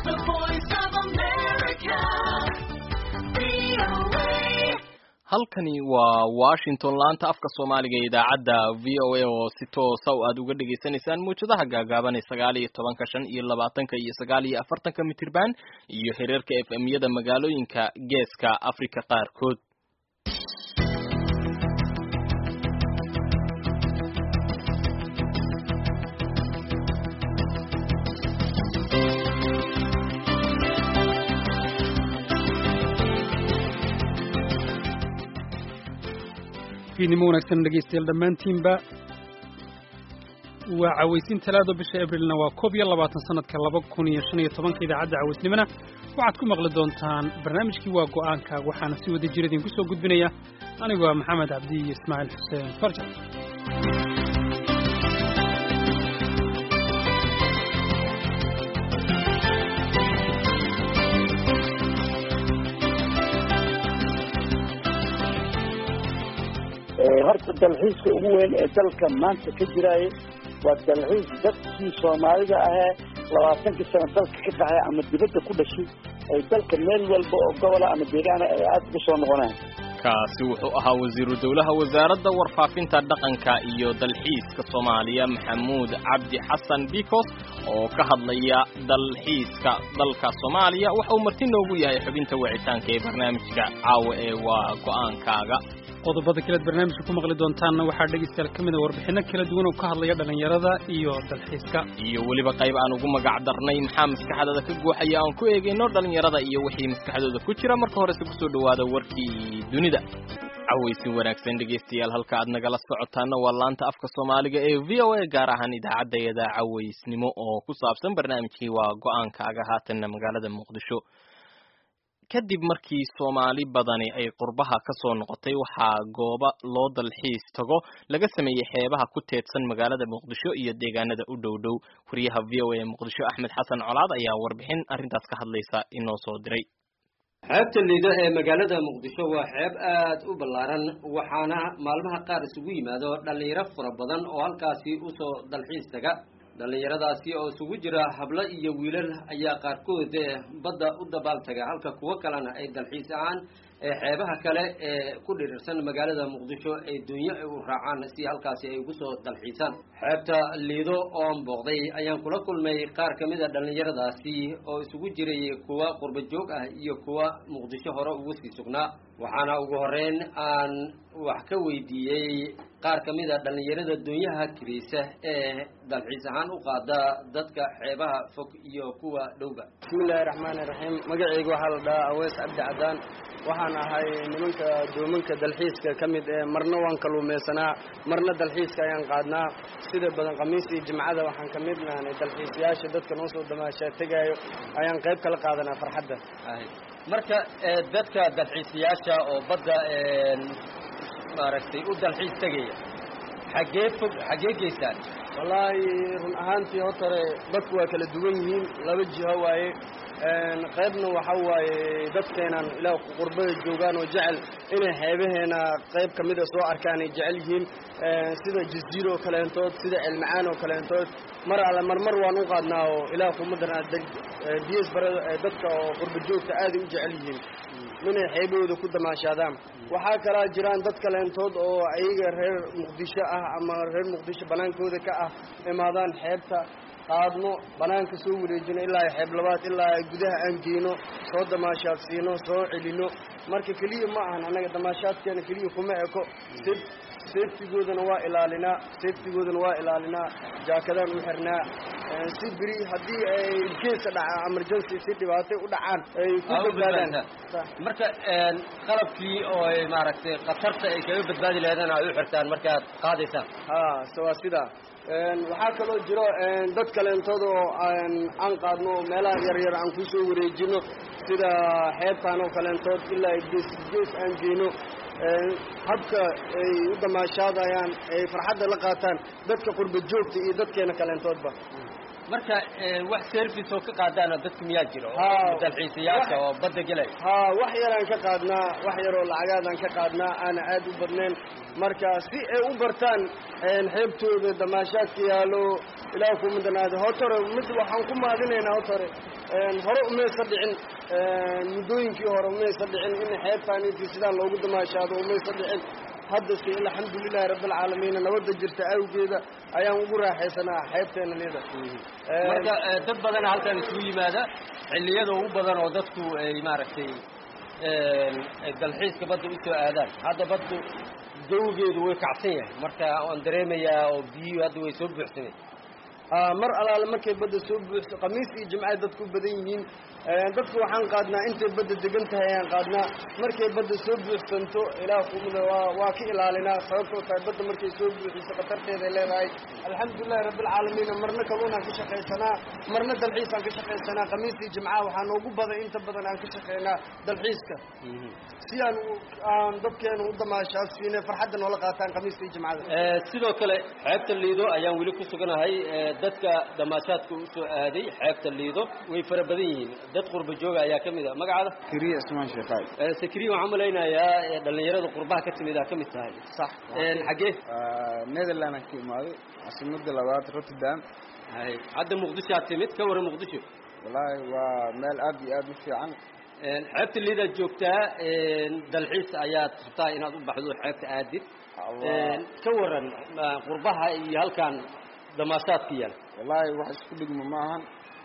the voice of America. VOA. halkani waa washington laanta afka soomaaliga ee idaacadda v o a oo si toosa o aad uga dhagaysanaysaan muwjadaha gaagaaban ee sagaal iyo tobanka shan iyo labaatanka iyo sagaal iyo afartanka mitirban iyo xiriirka f m yada magaalooyinka geeska africa qaarkood fiidnimo wanaagsan dhegaystayaal dhammaantiinba waa cawaysin talaado bisha abrilna waa koob iyo labaatan sanadka laba kun iyo shan iyo tobanka idaacadda cawaysnimona waxaad ku maqli doontaan barnaamijkii waa go'aanka waxaana si wada jir idinku soo gudbinaya anigoo ah maxamed cabdi iyo ismaaciil xuseen farjan horta dalxiiska ugu weyn ee dalka maanta ka jiraaye waa dalxiis dadkii soomaalida ahee labaatankii sano dalka ka baxay ama dibadda ku dhashay ay dalka meel walba oo gobola ama deegaana ay aada ugu soo noqonaan kaasi wuxuu ahaa wasiiru dowlaha wasaaradda warfaafinta dhaqanka iyo dalxiiska soomaaliya maxamuud cabdi xasan bikos oo ka hadlaya dalxiiska dalka soomaaliya waxa uu marti noogu yahay xubinta wicitaanka ee barnaamijka caawa ee waa go'aankaaga qodobada kalead barnaamijka ku maqli doontaanna waxaa dhegaystayaal ka mid a warbixinno kala duwan oo ka hadlaya dhallinyarada iyo dalxiiska iyo weliba qayb aan ugu magac darnay maxaa maskaxdooda ka guuxaya aan ku eegayno dhallinyarada iyo wixii maskaxdooda ku jira marka horese kusoo dhawaada warkii dunida cawaysin wanaagsan dhegaystayaal halka aad nagala socotaana waa laanta afka soomaaliga ee v o a gaar ahaan idaacadayada cawaysnimo oo ku saabsan barnaamijkii waa go-aankaaga haatanna magaalada muqdisho kadib markii soomaali badani ay qurbaha ka soo noqotay waxaa goobo loo dalxiis tago laga sameeyey xeebaha ku teedsan magaalada muqdisho iyo deegaanada u dhow dhow wariyaha v o a ee muqdisho axmed xasan colaad ayaa warbixin arrintaas ka hadlaysa inoo soo diray xeebta liido ee magaalada muqdisho waa xeeb aad u ballaaran waxaana maalmaha qaar isugu yimaado dhallinyaro fara badan oo halkaasi usoo dalxiis taga dhallinyaradaasi oo isugu jira hablo iyo wiilal ayaa qaarkood badda u dabaaltaga halka kuwo kalena ay dalxiis ahaan ee xeebaha kale ee ku dhirirsan magaalada muqdisho ay dunyo u raacaan si halkaasi ay ugu soo dalxiisaan xeebta liido oon booqday ayaan kula kulmay qaar ka mid a dhallinyaradaasi oo isugu jiray kuwa qurba joog ah iyo kuwa muqdisho hore ugu sii sugnaa waxaana ugu horeyn aan wax ka weydiiyey qaar ka mid a dhallinyarada dunyaha kiriisa ee dalxiis ahaan u qaada dadka xeebaha fog iyo kuwa dhowba bismillahi raxmaani raxiim magacayga waxaa la dhahaa aweys cabdi cadaan waxaan ahay nimanka doomanka dalxiiska ka mid ee marna waan kaluumaysanaa marna dalxiiska ayaan qaadnaa sida badan khamiis iyo jimcada waxaan ka mid nahnay dalxiisayaasha dadka noo soo damaashaa tegaayo ayaan qayb kala qaadanaa farxadda marka dadka dalxiisayaasha oo badda maaragtay u dalxiis tegaya xaggee fog xaggee geystaan wallaahi run ahaantii hortore dadku waa kala duwan yihiin laba jiho waaye qaybna waxa waaye dadkeenan ilaa qurbada joogaan oo jecel inay xeebaheena qayb ka mida soo arkaan ay jecel yihiin sida jaziiro oo kaleentood sida ceelmacaan oo kaleentood mar alle marmar waan u qaadnaa oo ilaah kumadana biyas barada dadka oo qurba joogta aaday u jecel yihiin inay xeebahooda ku damaashaadaan waxaa kalaa jiraan dad kaleentood oo ayaga reer muqdisho ah ama reer muqdisho banaankooda ka ah imaadaan xeebta qaadno banaanka soo wareejino ilaa xeeb labaad ilaa gudaha aan geyno soo damaashaad siino soo celino marka keliya ma ahan annaga damaashaadkeena keliya kuma eko safetigoodana waa ilaalinaa safetigoodana waa ilaalinaa jaakadaan u xirnaa si beri haddii ay geesa dhaca emergency si dhibaatay u dhacaan ay ku badbaadaan marka qalabkii oo ay maaragtay khatarta ay kaga badbaadi lahaydeen ay u xirtaan markaad qaadaysaan ha se waa sidaa waxaa kaloo jiro dad kaleentood oo aan qaadno oo meelaha yaryar aan kusoo wareejino sida xeebtaan oo kaleentood ilaa gees gees aan geyno habka ay u damaashaadayaan ay farxadda la qaataan dadka qurba joogta iyo dadkeena kaleentoodba marka wax service oo ka qaadaana dadka miyaa jiro Haa. dalxiisayaasha oo badda gelay haa wax yaraan ka qaadnaa wax yaroo lacagaadaan ka qaadnaa aana aad u badnayn marka si ay u bartaan een, xeebtooda damaashaadka yaalo ilaah ku midanaado hotore mid waxaan ku maadinaynaa hotore een, hore umaysa dhicin een, muddooyinkii hore umaysa dhicin in xeebtaan intii sidaan loogu damaashaado umaysa dhicin haddase alxamdulilahi rabbilcaalamiin nabadda jirta awgeeda ayaan ugu raaxaysanaa xeebteena lida marka eh, dad badana halkan isugu yimaada xilliyada ugu badan oo dadku ay maaragtay een, ay dalxiiska badda usoo aadaan hadda baddu jawigeedu way kacsan yahay marka waan dareemayaa oo biyuhu hadda way soo buuxsamay Aa, mar alaale markay badda soo buuxso khamiis iyo jimcay dadku u badan yihiin Een, dadku waxaan qaadnaa intay badda degan tahay ayaan qaadnaa markay badda soo buuxsanto ilaah kumida waa waa ka ilaalinaa sababtoo tahay badda markay soo buuxiso khatarteeday leedahay alxamdulilahi rabbilcaalamiin marna kalluunaan ka shaqaysanaa marna dalxiisaan ka shaqaysanaa khamiis iyo jimcaha waxaa noogu badan inta badan aan ka shaqaynaa dalxiiska si aan u- aan dadkeenu u damaashaad siinay farxadda noola qaataan khamiista iyo jimcada Eh, sidoo kale xeebta liido ayaan weli ku suganahay eh, dadka damaashaadka usoo aaday xeebta liido way fara badan yihiin dad qurba jooga ayaa ka mid a magacaada kiriya ismaan sheekhaay Eh, sakriya waxaan malaynayaa eh, dhallinyarada qurbaha ka timid aa ka mid tahay sax Eh, xaggee netherland ka imaaday caasimada labaad rotterdam hay hadda muqdisho aad timid ka waran muqdisho wallaahi waa meel aad iyo aad u fiican Eh, xeebta liidaad joogtaa eh, dalxiis ayaad rabtaa inaad u baxdo xeebta aadid Allah. Eh, ka waran ah, qurbaha iyo halkan damaashaadka yaal wallaahi wax isku dhigmo ma ahan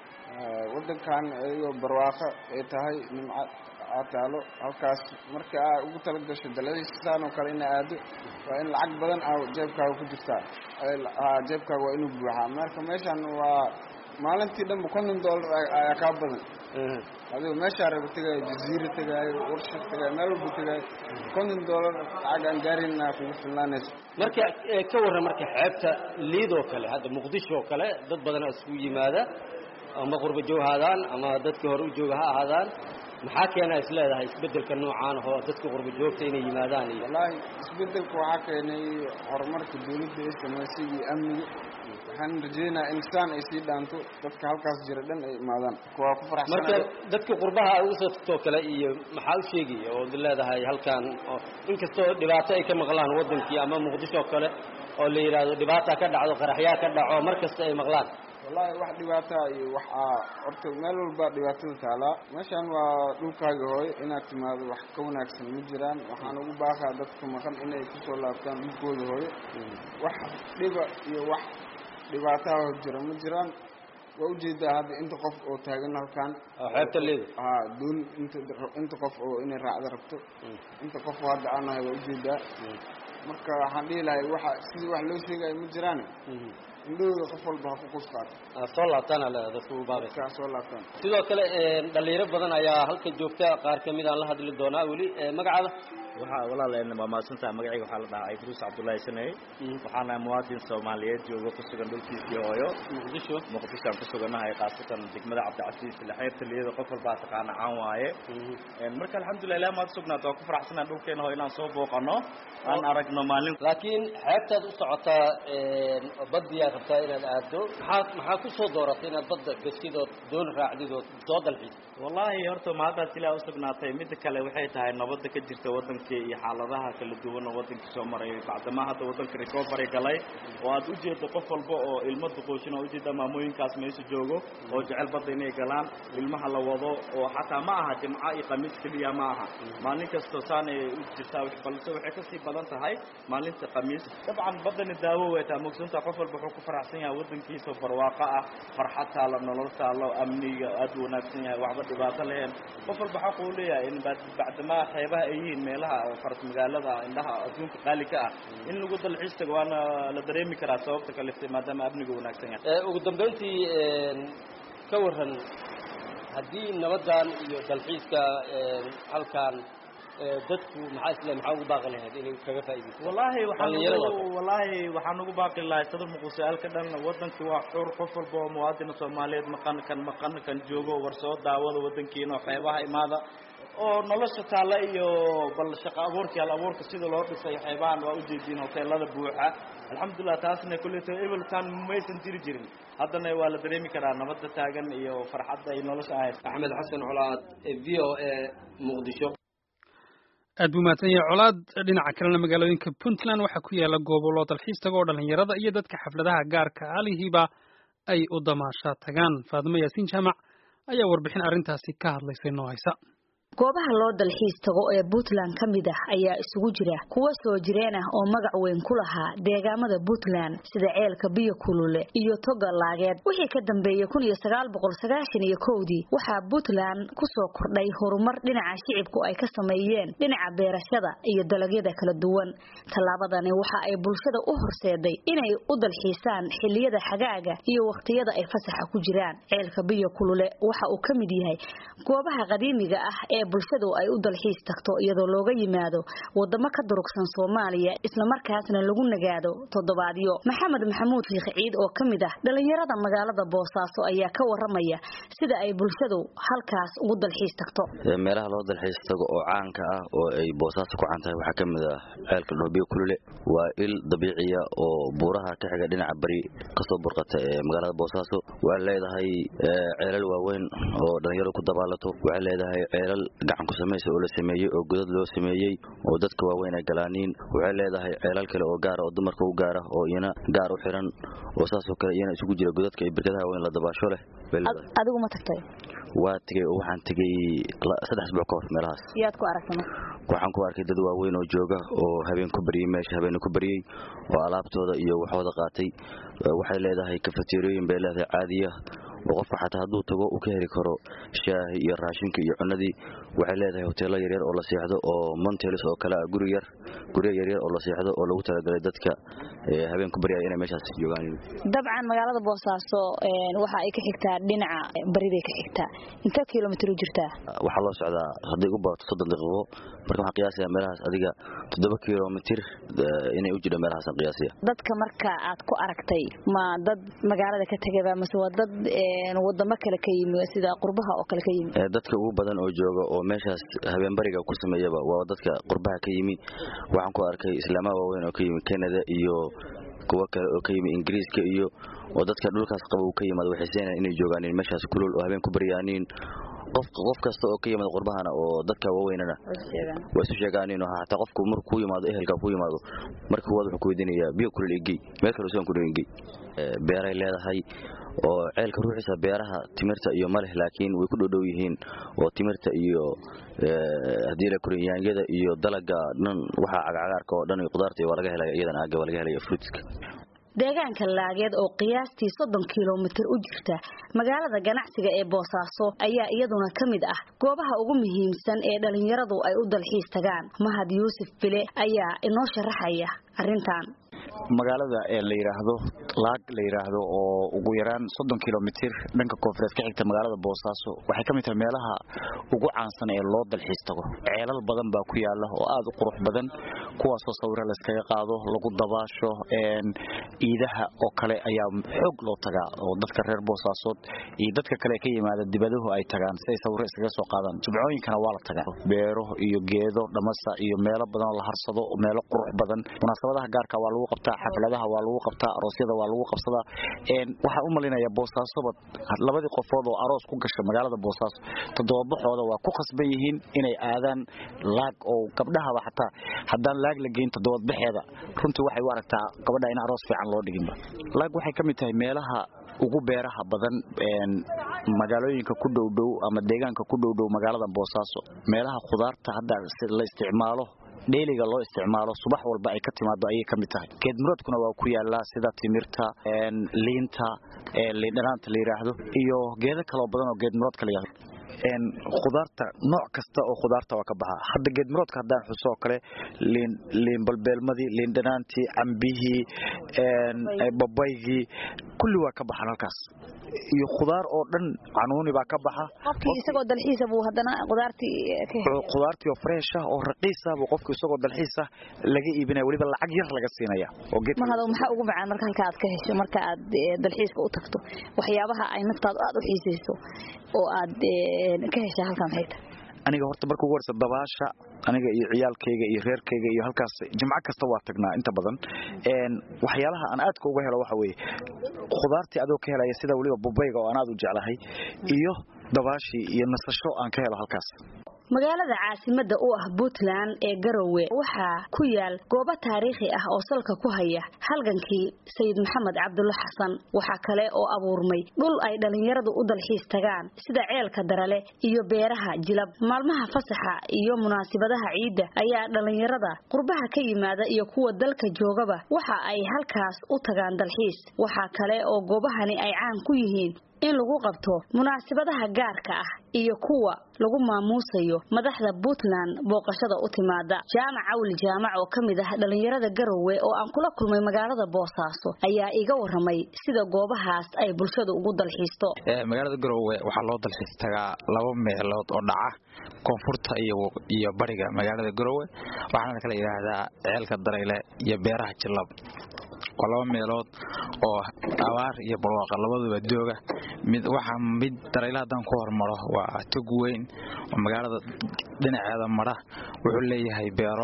Eh, waddankan iyagoo barwaaqo ay tahay nimco aa taalo halkaas marka aa ugu tala gasho daladiisaan oo kale ina aado waa in lacag badan aa jeebkaaga ku jirtaa Ay la- aa, jeebkaaga waa inuu buuxaa marka meeshan waa maalintii dhanba konton dollar ay- ayaa kaa badan adigo meeshaa raba tegaayo jaziira tegaayo warshad tegaayo meel walba tegaayo konton dollar lacag aan gaarin aa kugu filnaanayso marka eh, ka warran marka xeebta liidoo kale hadda muqdisho oo kale dad badanaa isugu yimaada ama qurba joog ha ahaadaan ama dadkii hore u jooga ha ahaadaan maxaa keena is leedahay isbeddelka noocaan oo dadka qurba joogta inay yimaadaan iyo wallaahi isbedelka waxaa keenay horumarka dawladda ay samaysay iyo amniga waxaan rajeynayaa in saan ay sii dhaanto dadka halkaas jira dhan ay imaadaan waa ku marka faraxsanahay dadka qurbaha ugu soo tagtoo kale iyo maxaa u sheegaya oo leedahay halkan oo inkastoo dhibaato ay ka maqlaan waddankii ama muqdisho oo kale oo la yidhaahdo dhibaata ka dhacdo qaraxyaa ka dhaco mar kasta ay maqlaan wallaahi wax dhibaataa iyo wax aa horta meel walba dhibaatada taalaa meeshan waa dhulkaaga hooyo inaad timaado wax ka wanaagsan ma jiraan waxaan ugu baaqaa dadka maqan inay kusoo laabtaan dhulkooda hooyo wax dhiba iyo wax dhibaataha jira ma jiraan waa ujeedaa hadda inta qof oo taagan halkan oo xeebta liido haa doon inta inta qof oo inay raacda rabto inta qof oo hadda aan nahay waa ujeedaa marka waxaan dhihi lahay waxa sidii wax loo sheegayo ma jiraan indhahooda qof walba ha ku qus qaato Ah, soo laabtaana leedahay dadka ugu baaqaysa dadkaa soo laabtaan sidoo kale eh, dhalinyaro badan ayaa halka joogta qaar ka mid aan la hadli doonaa weli Eh, magacaada waxaa walaal waa mahadsantaha magacayga waxaa la dhahaa idruus cabdullaahi saney waxaana muwaadin soomaaliyeed jooga ku sugan dhulkiisii hooyo muqdisho muqdishoaan ku suganahay khaasatan degmada cabdicasiis ila xeebta liyada qof walbaa taqaana caan waaye marka alxamdulilah ilaah maad sugnaata waa ku faraxsanaa dhulkeena hoo inaan soo booqano aan aragno maalin laakiin xeebtaad u socotaa oo baddiyaa rabtaa inaad aado maxaa maxaa ku soo dooratay inaad badda gashid ood doon raacdid ood soo dalxiis wallaahi horta mahaddaas ilaah usugnaatay midda kale waxay tahay nabadda ka jirta waddankii iyo xaaladaha kala duwan oo waddankii soo maray bacdamaa hadda waddanka recovery galay oo aad ujeedo qof walba oo ilmo duqooshin oo ujeeda maamooyinkaas meesha joogo oo jecel badda inay galaan ilmaha la wado oo xataa ma aha jimco iyo khamiis keliya ma aha maalin kasta saanay u jirtaa balse waxay kasii badan tahay maalinta khamiis dabcan baddani daawo way taa mogsantaa qof walba wuxuu ku faraxsan yahay waddankiisa barwaaqo ah farxad taalo nolol taalo amniga aad u wanaagsan yahay waxba dhibaato lahayn qof walba xaq uu leeyahay in bacdamaa xeebaha ay yihiin meelaha faras magaalada indhaha adduunka qaali ka ah in lagu dalxiis tago waana la dareemi karaa sababta kaliftay maadaama amniga wanaagsan yahay ugu dambayntii ka waran haddii nabadan iyo dalxiiska halkan dadku maxaa isle maxaa ugu baaqi lahayd inay kaga faa'iidaysto wallaahi waxaan Dhallinyarada ugu wallaahi waxaan ugu baaqi lahay sadar muqusaalka dhan wadankii waa xur qof walba oo muwaadina soomaaliyeed maqan kan maqan kan joogo war soo daawada wadankiina oo xeebaha imaada oo nolosha taalla iyo bal shaqo abuurka hal abuurka sida loo dhisay xeebahan waa ujeediin hoteelada buuxa alxamdulilah taasna kulleeto ebeltan maysan jiri jirin haddana waa la dareemi karaa nabadda taagan iyo farxadda ay nolosha ahayd axmed xasan colaad v o a muqdisho aad buu mahadsan yahay colaad dhinaca kalena magaalooyinka puntland waxaa ku yaala gobollo dalxiis tago oo dhalinyarada iyo dadka xafladaha gaarka alihiiba ay u damaasha tagaan faadimo yaasiin jaamac ayaa warbixin arrintaasi ka hadlaysay noo haysa goobaha loo dalxiis tago ee puntland ka mid ah ayaa isugu jira kuwa soo jireen ah oo magac weyn ku lahaa deegaamada puntland sida ceelka biyo kulule iyo toga laageed wixii ka dambeeyey kun iyo sagaal boqol sagaashan iyo kowdii waxaa puntland kusoo kordhay horumar dhinaca shicibku ay ka sameeyeen dhinaca beerashada iyo dalagyada kala duwan tallaabadani waxa ay bulshada u horseeday inay u dalxiisaan xilliyada xagaaga iyo wakhtiyada ay fasaxa ku jiraan ceelka biyo kulule waxa uu ka mid yahay goobaha qadiimiga ah ee bulshadu ay u dalxiis tagto iyadoo looga yimaado wadamo ka durugsan soomaaliya islamarkaasna lagu nagaado toddobaadyo maxamed maxamuud shiikh ciid oo ka mid ah dhalinyarada magaalada boosaaso ayaa ka waramaya sida ay bulshadu halkaas ugu dalxiis tagto meelaha loo dalxiis tago oo caanka ah oo ay boosaaso ku caan tahay waxaa ka mid ah ceelka dhoobiyo kulule waa il dabiiciya oo buuraha ka xiga dhinaca bari kasoo burqata ee magaalada boosaaso waxay leedahay ceelal waaweyn oo dhalinyaradu ku dabaalato waxay leedahay ceelal gacan ku samaysa oo la sameeyey oo godad loo sameeyey oo dadka waaweyn ay galaaniin waxay leedahay ceelal kale oo gaara oo dumarka u gaara oo iyana gaar u xiran oo saasoo kale iyana isugu jira godadka iyo birkadaha weyn la dabaasho leh adigu ma tagtay waa tegey oo waxaan tegey saddex asbuuc ka hor meelahaas yaad ku aragtay waxaan ku arkay dad waaweyn oo jooga oo habeen ku baryey meesha habeen ku baryey oo alaabtooda iyo waxooda qaatay waxay leedahay kafateerooyin bay leedahay caadiya oo qofka xataa hadduu tago uu ka heli karo shaahi iyo raashinka iyo cunadii waxay leedahay hoteelo yaryar oo la seexdo oo montelis oo kale ah guri yar guryo yaryar oo la seexdo oo lagu talagalay dadka habeen ku baryaya inay meeshaas joogaan dabcan magaalada boosaaso waxa ay ka xigtaa dhinaca bariday ka xigtaa intee kilomitr u jirtaa waxaa loo socdaa hadday ugu badato soddon daqiiqo marka waxaan qiyaasayaa meelahaas adiga toddoba kilomitir inay u jidho meelahaasaan qiyaasaya dadka marka aad ku aragtay ma dad magaalada ka tegaba mase waa dad wadamo kale ka yimi sida qurbaha oo kale ka yimi dadka ugu badan oo jooga oo meeshaas habeenbariga ku sameeyaba waa dadka qurbaha ka yimi waxaan ku arkay islaamaha waaweyn oo ka yimi canada iyo kuwo kale oo ka yimi ingiriiska iyo oo dadka dhulkaas qaba uu ka yimaado waxay seenayaan inay joogaan meeshaas kulul oo habeen ku baryaaniin qof qof kasta oo ka yimaado qurbahana oo dadka waaweynana waa isu sheegaaniin hataa qofku markuu ku yimaado ehelka ku yimaado marka kuwaad wuxuu ku weydiinayaa biyo kulul igey meel kale usan ku igey beeray leedahay oo ceelka ruuxiisa beeraha timirta iyo maleh laakiin way ku dhowdhow yihiin oo timirta iyo haddii la korin yaanyada iyo dalaga dhan waxa cagcagaarka oo dhan iyo qudaarta waa laga helaya iyadana aaga waa laga helaya fruitska deegaanka laageed oo qiyaastii soddon kilomitir u jirta magaalada ganacsiga ee boosaaso ayaa iyaduna ka mid ah goobaha ugu muhiimsan ee dhalinyaradu ay u dalxiis tagaan mahad yuusuf bile ayaa inoo sharaxaya arrintan magaalada ee la yidhaahdo laag la yidhaahdo oo ugu yaraan soddon kilomitir dhanka koonfureed ka xigta magaalada boosaaso waxay ka mid tahay meelaha ugu caansan ee loo dalxiis tago ceelal badan baa ku yaala oo aada u qurux badan kuwaasoo sawiro layskaga qaado lagu dabaasho iidaha oo kale ayaa xoog loo tagaa oo dadka reer boosaasood iyo dadka kale ka yimaada dibaduhu ay tagaan si ay sawiro iskaga soo qaadaan jubcooyinkana waa la tagaa beero iyo geedo dhamasa iyo meelo badan oo la harsado meelo qurux badan munaasabadaha gaarka waa lagu qabtaa xafladaha waa lagu qabtaa aroosyada waa lagu qabsadaa waxaan u malinayaa boosaasoba labadii qofood oo aroos ku gasha magaalada boosaaso toddobabaxooda waa ku khasban yihiin inay aadaan laag oo gabdhahaba xataa haddaan laag la geyn toddobadbaxeeda runtii waxay u aragtaa gabadha in aroos fiican loo dhiginba laag waxay ka mid tahay meelaha ugu beeraha badan magaalooyinka ku dhowdhow ama deegaanka ku dhowdhow magaalada boosaaso meelaha khudaarta hadda la isticmaalo dheeliga loo isticmaalo subax walba ay ka timaado ayay ka mid tahay geedmuroodkuna waa ku yaalaa sida timirta liinta liindhanaanta la yidhaahdo iyo geedo kaloo badan oo geedmuroodka la yidhahdo khudaarta nooc kasta oo khudaarta waa ka baxaa hadda geedmuroodka haddaan xuso oo kale liin liin balbeelmadii liin dhanaantii cambihii babaygii kulli waa ka baxaan halkaas iyo khudaar oo dhan canuuni baa ka baxa qofkii isagoo dalxiisa buu haddana qudaartii ka helay khudaartii oo fresh ah oo raqiis ah buu qofku isagoo dalxiis ah laga iibinaya weliba lacag yar laga siinaya oo geed mahado maxaa ugu macaan marka halka aad ka hesho marka aad dalxiiska u tagto waxyaabaha ay naftaadu aad u xiisayso oo aad ka heshaa halkan maxay tahay aniga horta marka ugu horeysa dabaasha aniga iyo ciyaalkayga iyo reerkayga iyo halkaas jimco kasta waa tagnaa inta badan waxyaalaha aan aadka uga helo waxa weeye khudaartii adoo ka helaya sida weliba bubayga oo aan aad u jeclahay iyo dabaashii iyo nasasho aan ka helo halkaas magaalada caasimada u ah puntland ee garowe waxaa ku yaal goobo taariikhi ah oo salka ku haya halgankii sayid maxamed cabdulla xasan waxaa kale oo abuurmay dhul ay dhallinyaradu u dalxiis tagaan sida ceelka darale iyo beeraha jilab maalmaha fasaxa iyo munaasibadaha ciidda ayaa dhallinyarada qurbaha ka yimaada iyo kuwa dalka joogaba waxa ay halkaas u tagaan dalxiis waxaa kale oo goobahani ay caan ku yihiin in lagu qabto munaasibadaha gaarka ah iyo kuwa lagu maamuusayo madaxda puntland booqashada u timaada jaamac awli jaamac oo ka mid ah dhallinyarada garowe oo aan kula kulmay magaalada boosaaso ayaa iga waramay sida goobahaas ay bulshadu ugu dalxiisto magaalada garowe waxaa loo dalxiis tagaa laba meelood oo dhaca koonfurta iyo bariga magaalada garowe waxaana la kala yidhaahdaa ceelka dareyle iyo beeraha jilab waa laba meelood oo abaar iyo barwaaqa labaduba dooga mid waxaa mid dareyle haddaan ku hormaro waa tog weyn oo magaalada dhinaceeda mara wuxuu leeyahay beero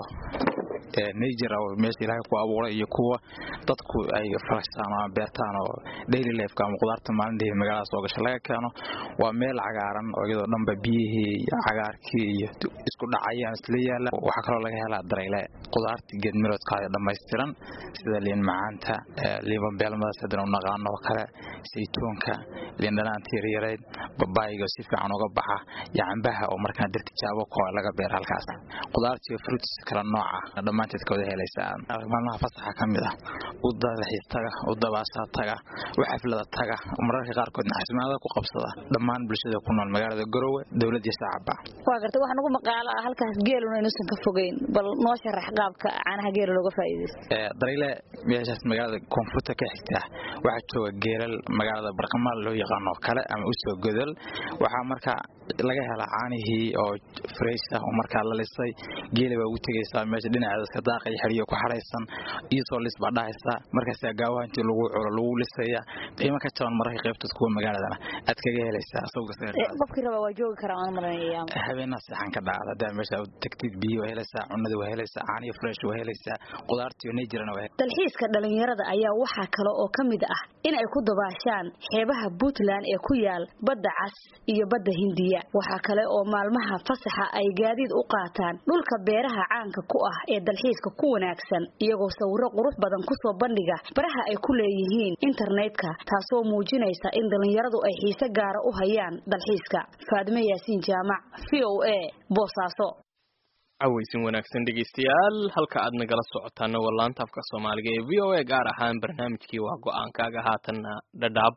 najer meesha ilaahay ku abuuray iyo kuwa dadku ay farashaan ama beertaan oo daily lifeka ama qudaarta maalintii magaalada soo gasha laga keeno waa meel cagaaran oo iyadoo dhanba biyihii iyo cagaarkii iyo isku dhacayaan isla yaala waxaa kaloo laga helaa dareyle qudaartii geedmiroodkaada dhammaystiran sida liin macaanta liiban beelmadaas haddana u naqaano oo kale saytuunka liin dhanaanta yaryareyd babaayga si fiican uga baxa iyo cambaha oo markaa dir tijaabo koo laga beera halkaas qudaartiiyo fruits kala nooca dhammaanteed ka wada helaysaa maalmaha fasaxa ka mid ah u dalxiis taga u dabaashaa taga u xaflada taga mararka qaarkoodna xasmaada ku qabsada dhammaan bulshada ku nool magaalada garowe dowlad iyo shacabba waa gartay waxaa nagu maqaalo ah halkaas geeluna inuusan ka fogeyn bal noo sharax qaabka caanaha geela looga faa'iidaysto dareyle meeshaas magaalada koonfurta ka xigta waxaa jooga geelal magaalada barqamaal loo yaqaano kale ama usoo godol waxaa marka laga helaa caanihii oo fresh ah oo markaa la lisay geela baa ugu tegaysaa meesha dhinaceeda iska daaqa iyo xeriyo ku xaraysan iyadoo lis baa dhahaysaa markaasaa gaawaha intii lagu culo lagu lisaya qiimo ka jaban mararka qaybtood kuwa magaaladana aad kaga helaysaa qofkii raba waa joogi karaa aan maranaya habeenaa seexan ka dhacda hadaa meesha tagtid biyo waa helaysaa cunadii waa helaysaa caaniyo fresh waa helaysaa qudaartiyo nejirana waa dalxiiska dhalinyarada ayaa waxaa kale oo ka mid ah in ay ku dabaashaan xeebaha puntland ee ku yaal badda cas iyo badda hindiya waxaa kale oo maalmaha fasaxa ay gaadiid u qaataan dhulka beeraha caanka ku ah ee dalxiiska ku wanaagsan iyagoo sawiro qurux badan kusoo bandhiga baraha ay ku leeyihiin internetka taasoo muujinaysa in dhalinyaradu ay xiise gaara u hayaan dalxiiska faadime yaasiin jaamac v o a boosaaso cawaysin wanaagsan dhegeystayaal halka aad nagala socotaana waa laanta afka soomaaliga ee v o a gaar ahaan barnaamijkii waa go-aankaaga haatanna dhadhaab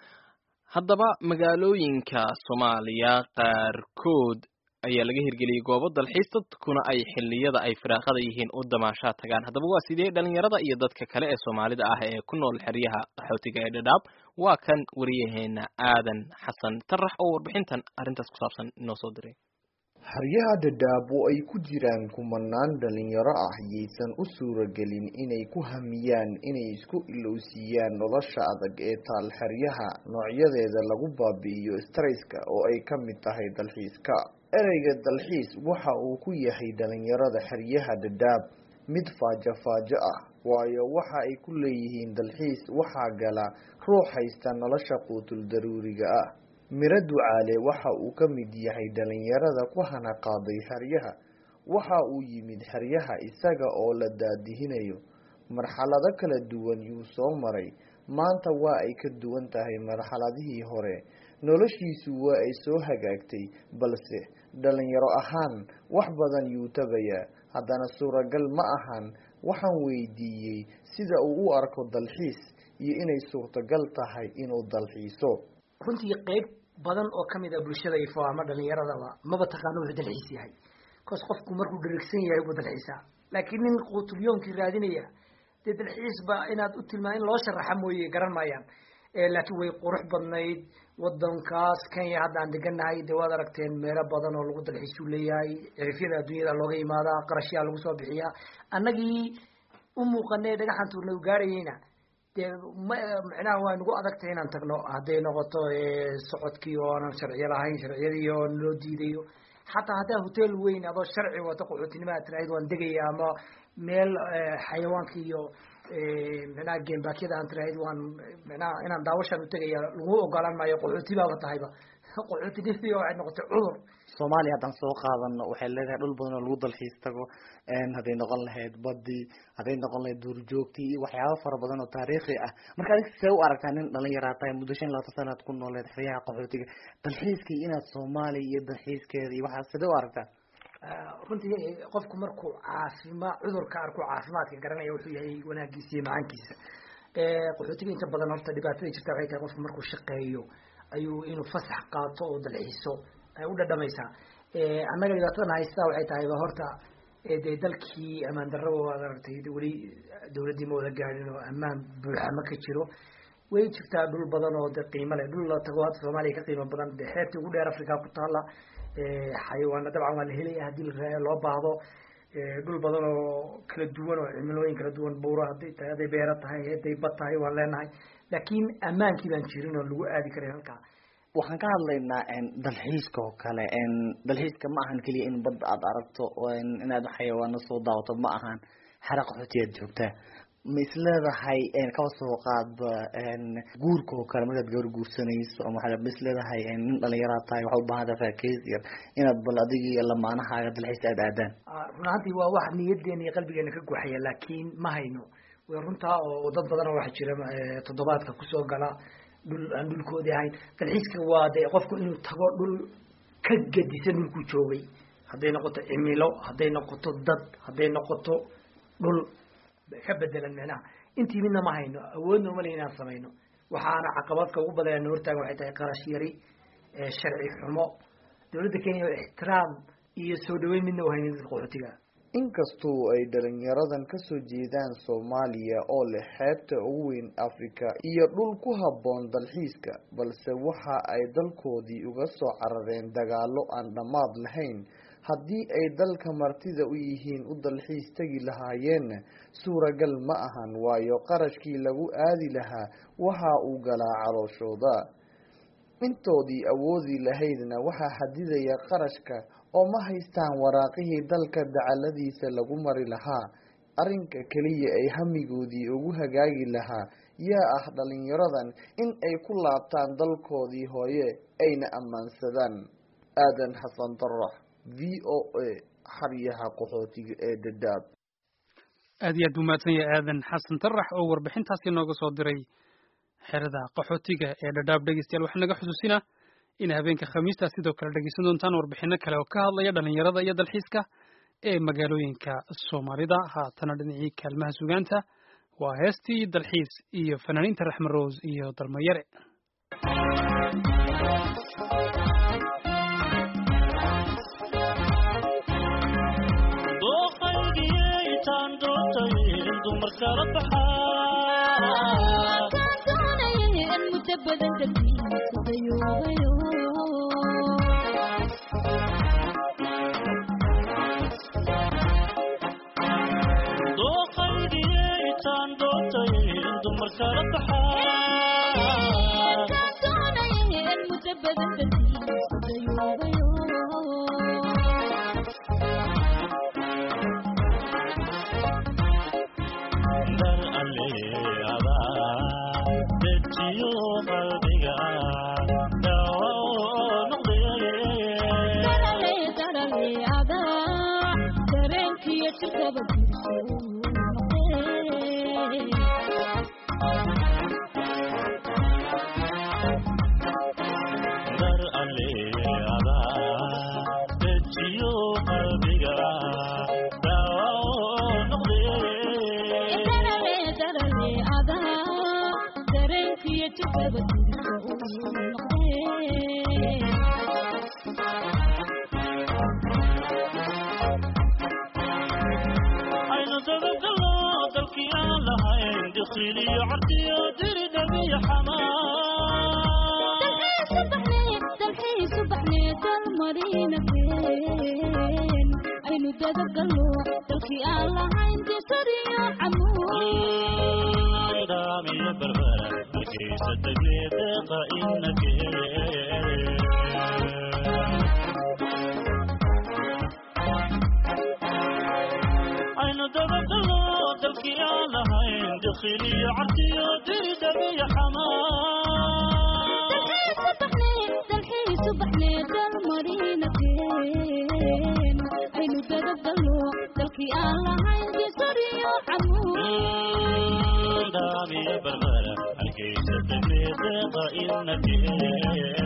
haddaba magaalooyinka soomaaliya qaarkood ayaa laga hirgeliyey goobo dalxiis dadkuna ay xilliyada ay firaaqada yihiin u damaashaa tagaan haddaba waa sidee dhalinyarada iyo dadka kale ee soomaalida ah ee ku nool xeryaha qaxootiga ee dhadhaab waa kan wariyaheena aadan xasan tarax oo warbixintan arrintaas ku saabsan inoo soo diray xeryaha dhadhaab oo ay ku jiraan kumanaan dhalinyaro ah yaysan u suuragelin inay ku hamiyaan inay isku ilowsiiyaan nolosha adag ee taal xeryaha noocyadeeda lagu baabi'iyo strayska oo ay ka mid tahay dalxiiska ereyga dalxiis waxa uu ku yahay dhalinyarada xeryaha dhadhaab mid faajo-faajo ah waayo waxa ay ku leeyihiin dalxiis waxaa gala ruux haysta nolosha quutul daruuriga ah miro ducaale waxa uu ka mid yahay dhalinyarada ku hana qaaday xeryaha waxa uu yimid xeryaha isaga oo la daadihinayo marxalado kala duwan yuu soo maray maanta waa ay ka duwan tahay marxaladihii hore noloshiisu waa ay soo hagaagtay balse dhalinyaro ahaan wax badan yuu tabayaa haddana suuragal ma ahan waxaan weydiiyey sida uu u arko dalxiis iyo inay suurtagal tahay inuu dalxiiso runtii qeyb badan oo kamid a bulshada ifo ama dhalinyaradaba maba taqaano wuxuu dalxiis yahay bcause qofku markuu dharigsan yahay buu dalxiisaa laakiin nin quutulyoonkii raadinaya dee dalxiisba inaad u tilmaa in loo sharaxa mooye garan maayaan laakiin way qurux badnayd wadankaas kenya hadda aan deganahay dee waad aragteen meelo badan oo lagu dalxiisuu leeyahay cirifyada adduunyada looga imaadaa qarashyaa lagu soo bixiyaa annagii u muuqanay dhagaxan tuurna u gaarayeyna dee ma micnaha waa nagu adagtahay inaan tagno hadday noqoto socodkii oo aanan sharciyo lahayn sharciyadii oo naloo diidayo xataa haddaa hotel weyn adoo sharci wato qaxootinimada tiraahid waan degaya ama meel xayawaanka iyo micnaha geembaakyada aan tiraahid waan micnaha inaan daawashaan u tegaya lagu ogolaan maayo qaxooti baaba tahayba qaxootinimadi waxay noqotay cudur soomaaliya haddaan soo qaadano waxay leedahay dhul badan oo lagu dalxiis tago hadday noqon lahayd badii hadday noqon lahayd duurjoogtii iyo waxyaabo fara badan oo taariikhi ah marka adig see u aragtaa nin dhalinyaraa tahay muddo shan labaatan sanaad ku nooleed xeryaha qaxootiga dalxiiskii inaad soomaaliya iyo dalxiiskeeda iyo waxaa sidee u aragtaa runtii qofku markuu caafima cudurka arku caafimaadka garanaya wuxuu yahay wanaagiisa iyo macaankiisa qaxootiga inta badan horta dhibaatada jirta waxay tahay qofku markuu shaqeeyo ayuu inuu fasax qaato oo dalxiiso ay u dhadhamaysaa annaga dhibaatadan haystaa waxay tahayba horta dee dalkii ammaan darraba waad aragtay weli dawladdii ma wada gaadhin oo ammaan buuxa ma ka jiro way jirtaa dhul badan oo de qiimo leh dhul la tago hadda soomaaliya ka qiimo badan de xeebtii ugu dheer africa ku taala xayawaana dabcan waa la helaya haddii loo baahdo dhul badan oo kala duwan oo cimilooyin kala duwan buuro hadday tahay hadday beero tahay hadday bad tahay waan leenahay laakiin ammaankii baan jirin oo lagu aadi karay halkaa waxaan ka hadlaynaa dalxiiska oo kale dalxiiska ma ahan keliya in badda aad aragto inaad xayawaano soo daawato ma ahan xera qaxootiyaad joogtaa ma isleedahay kaba soo qaadba guurka oo kale markaad gabar guursanayso ama waa ma isleedahay nin dhalinyaraa tahay waxaa ubaahan tahay raakeys yar inaad bal adiga iyo lamaanahaaga dalxiis aad aadaan run ahaantii waa wax niyadeena iyo qalbigeena ka guxaya laakiin ma hayno way runtaa oo dad badan oo waxa jira toddobaadka kusoo gala dhul aan dhulkoodii ahayn dalxiiska waa de qofku inuu tago dhul ka gadisan dhulkuu joogay hadday noqoto cimilo hadday noqoto dad hadday noqoto dhul ka bedelan micnaha intii midna ma hayno awoodna uma le inaan samayno waxaana caqabadka ugu badan hortaagan waxay tahay qarash yari sharci xumo dawladda kenya ixtiraam iyo soo dhaweyn midna u haynin dadka qaxootiga inkastoo ay dhalinyaradan kasoo jeedaan soomaaliya oo leh xeebta ugu weyn africa iyo dhul ku habboon dalxiiska balse waxa ay dalkoodii uga soo carareen dagaalo aan dhammaad lahayn haddii ay dalka martida u yihiin u dalxiis tegi lahaayeenna suuragal ma ahan waayo qarashkii lagu aadi lahaa waxa uu galaa calooshooda intoodii awoodi lahaydna waxaa xadidaya qarashka oo ma haystaan waraaqihii dalka dacaladiisa lagu mari lahaa arrinka keliya ay hamigoodii ugu hagaagi lahaa yaa ah dhalinyaradan in ay ku laabtaan dalkoodii hooye ayna ammaansadaan aadan xasan darax v o a xaryaha qaxootiga ee dadaab aad iyo aad buu mahadsan yahay aadan xasan darax oo warbixintaasi nooga soo diray xerada qaxootiga ee dhadhaab dhegeystayaal waxaa naga xusuusinaa in habeenka khamiista sidoo kale dhegeysan doontaan warbixino kale oo ka hadlaya dhalinyarada iyo dalxiiska ee magaalooyinka soomaalida haatana dhinacii kaalmaha sugaanta waa heestii dalxiis iyo fanaaniinta raxme rose iyo dalmayare dalkii aan lahayn dakhiliyo cabsiyo diridhabiyo aynu dadabdalo dalkii aan lahayn disariyo daamiyo barbara hargeysa deglee deeqa inake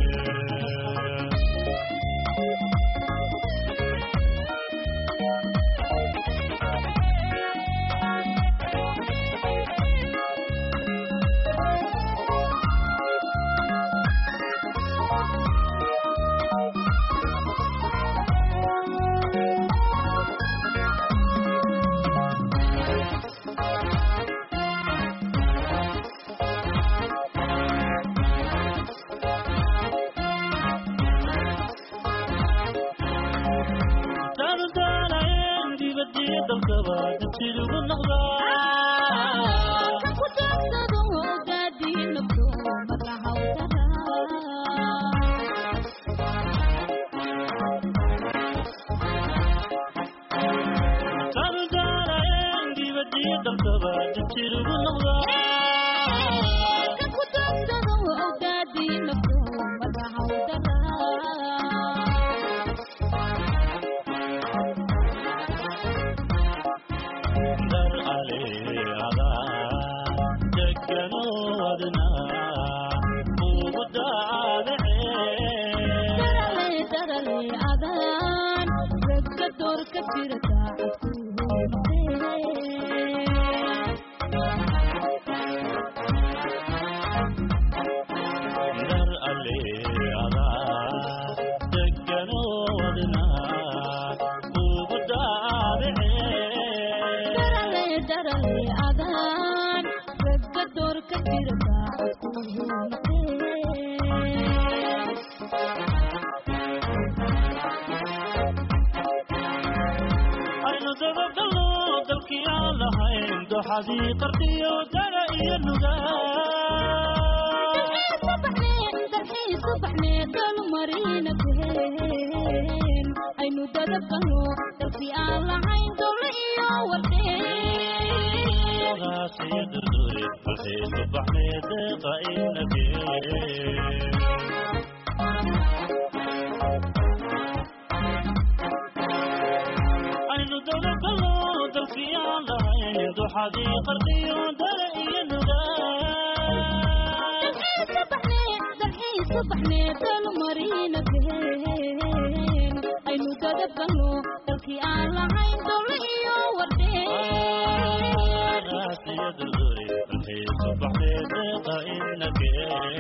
daandaanayen dibadiyo dalkaba dabsidugu noqdaandaanayen dibadiyo dalkaba dabsidugu dar aleada deganoodna ugu dar aleada deganoodna ugu aynu dabadalo dalkii aan lahayn doxadii qardiyo dara iyo nuga aynu dadabdalo dalkii aan lahayn dowle iyo gaasiyo durdure balxiisu baxnee deeqa inake aynu dabadalo dalkii aan lahayn doxadii qardiyo dara iyo nuga aynu dadabdalo dalkii aan lahayn dowle iyo gaasiyo durdure balxiisu baxnee deeqa inake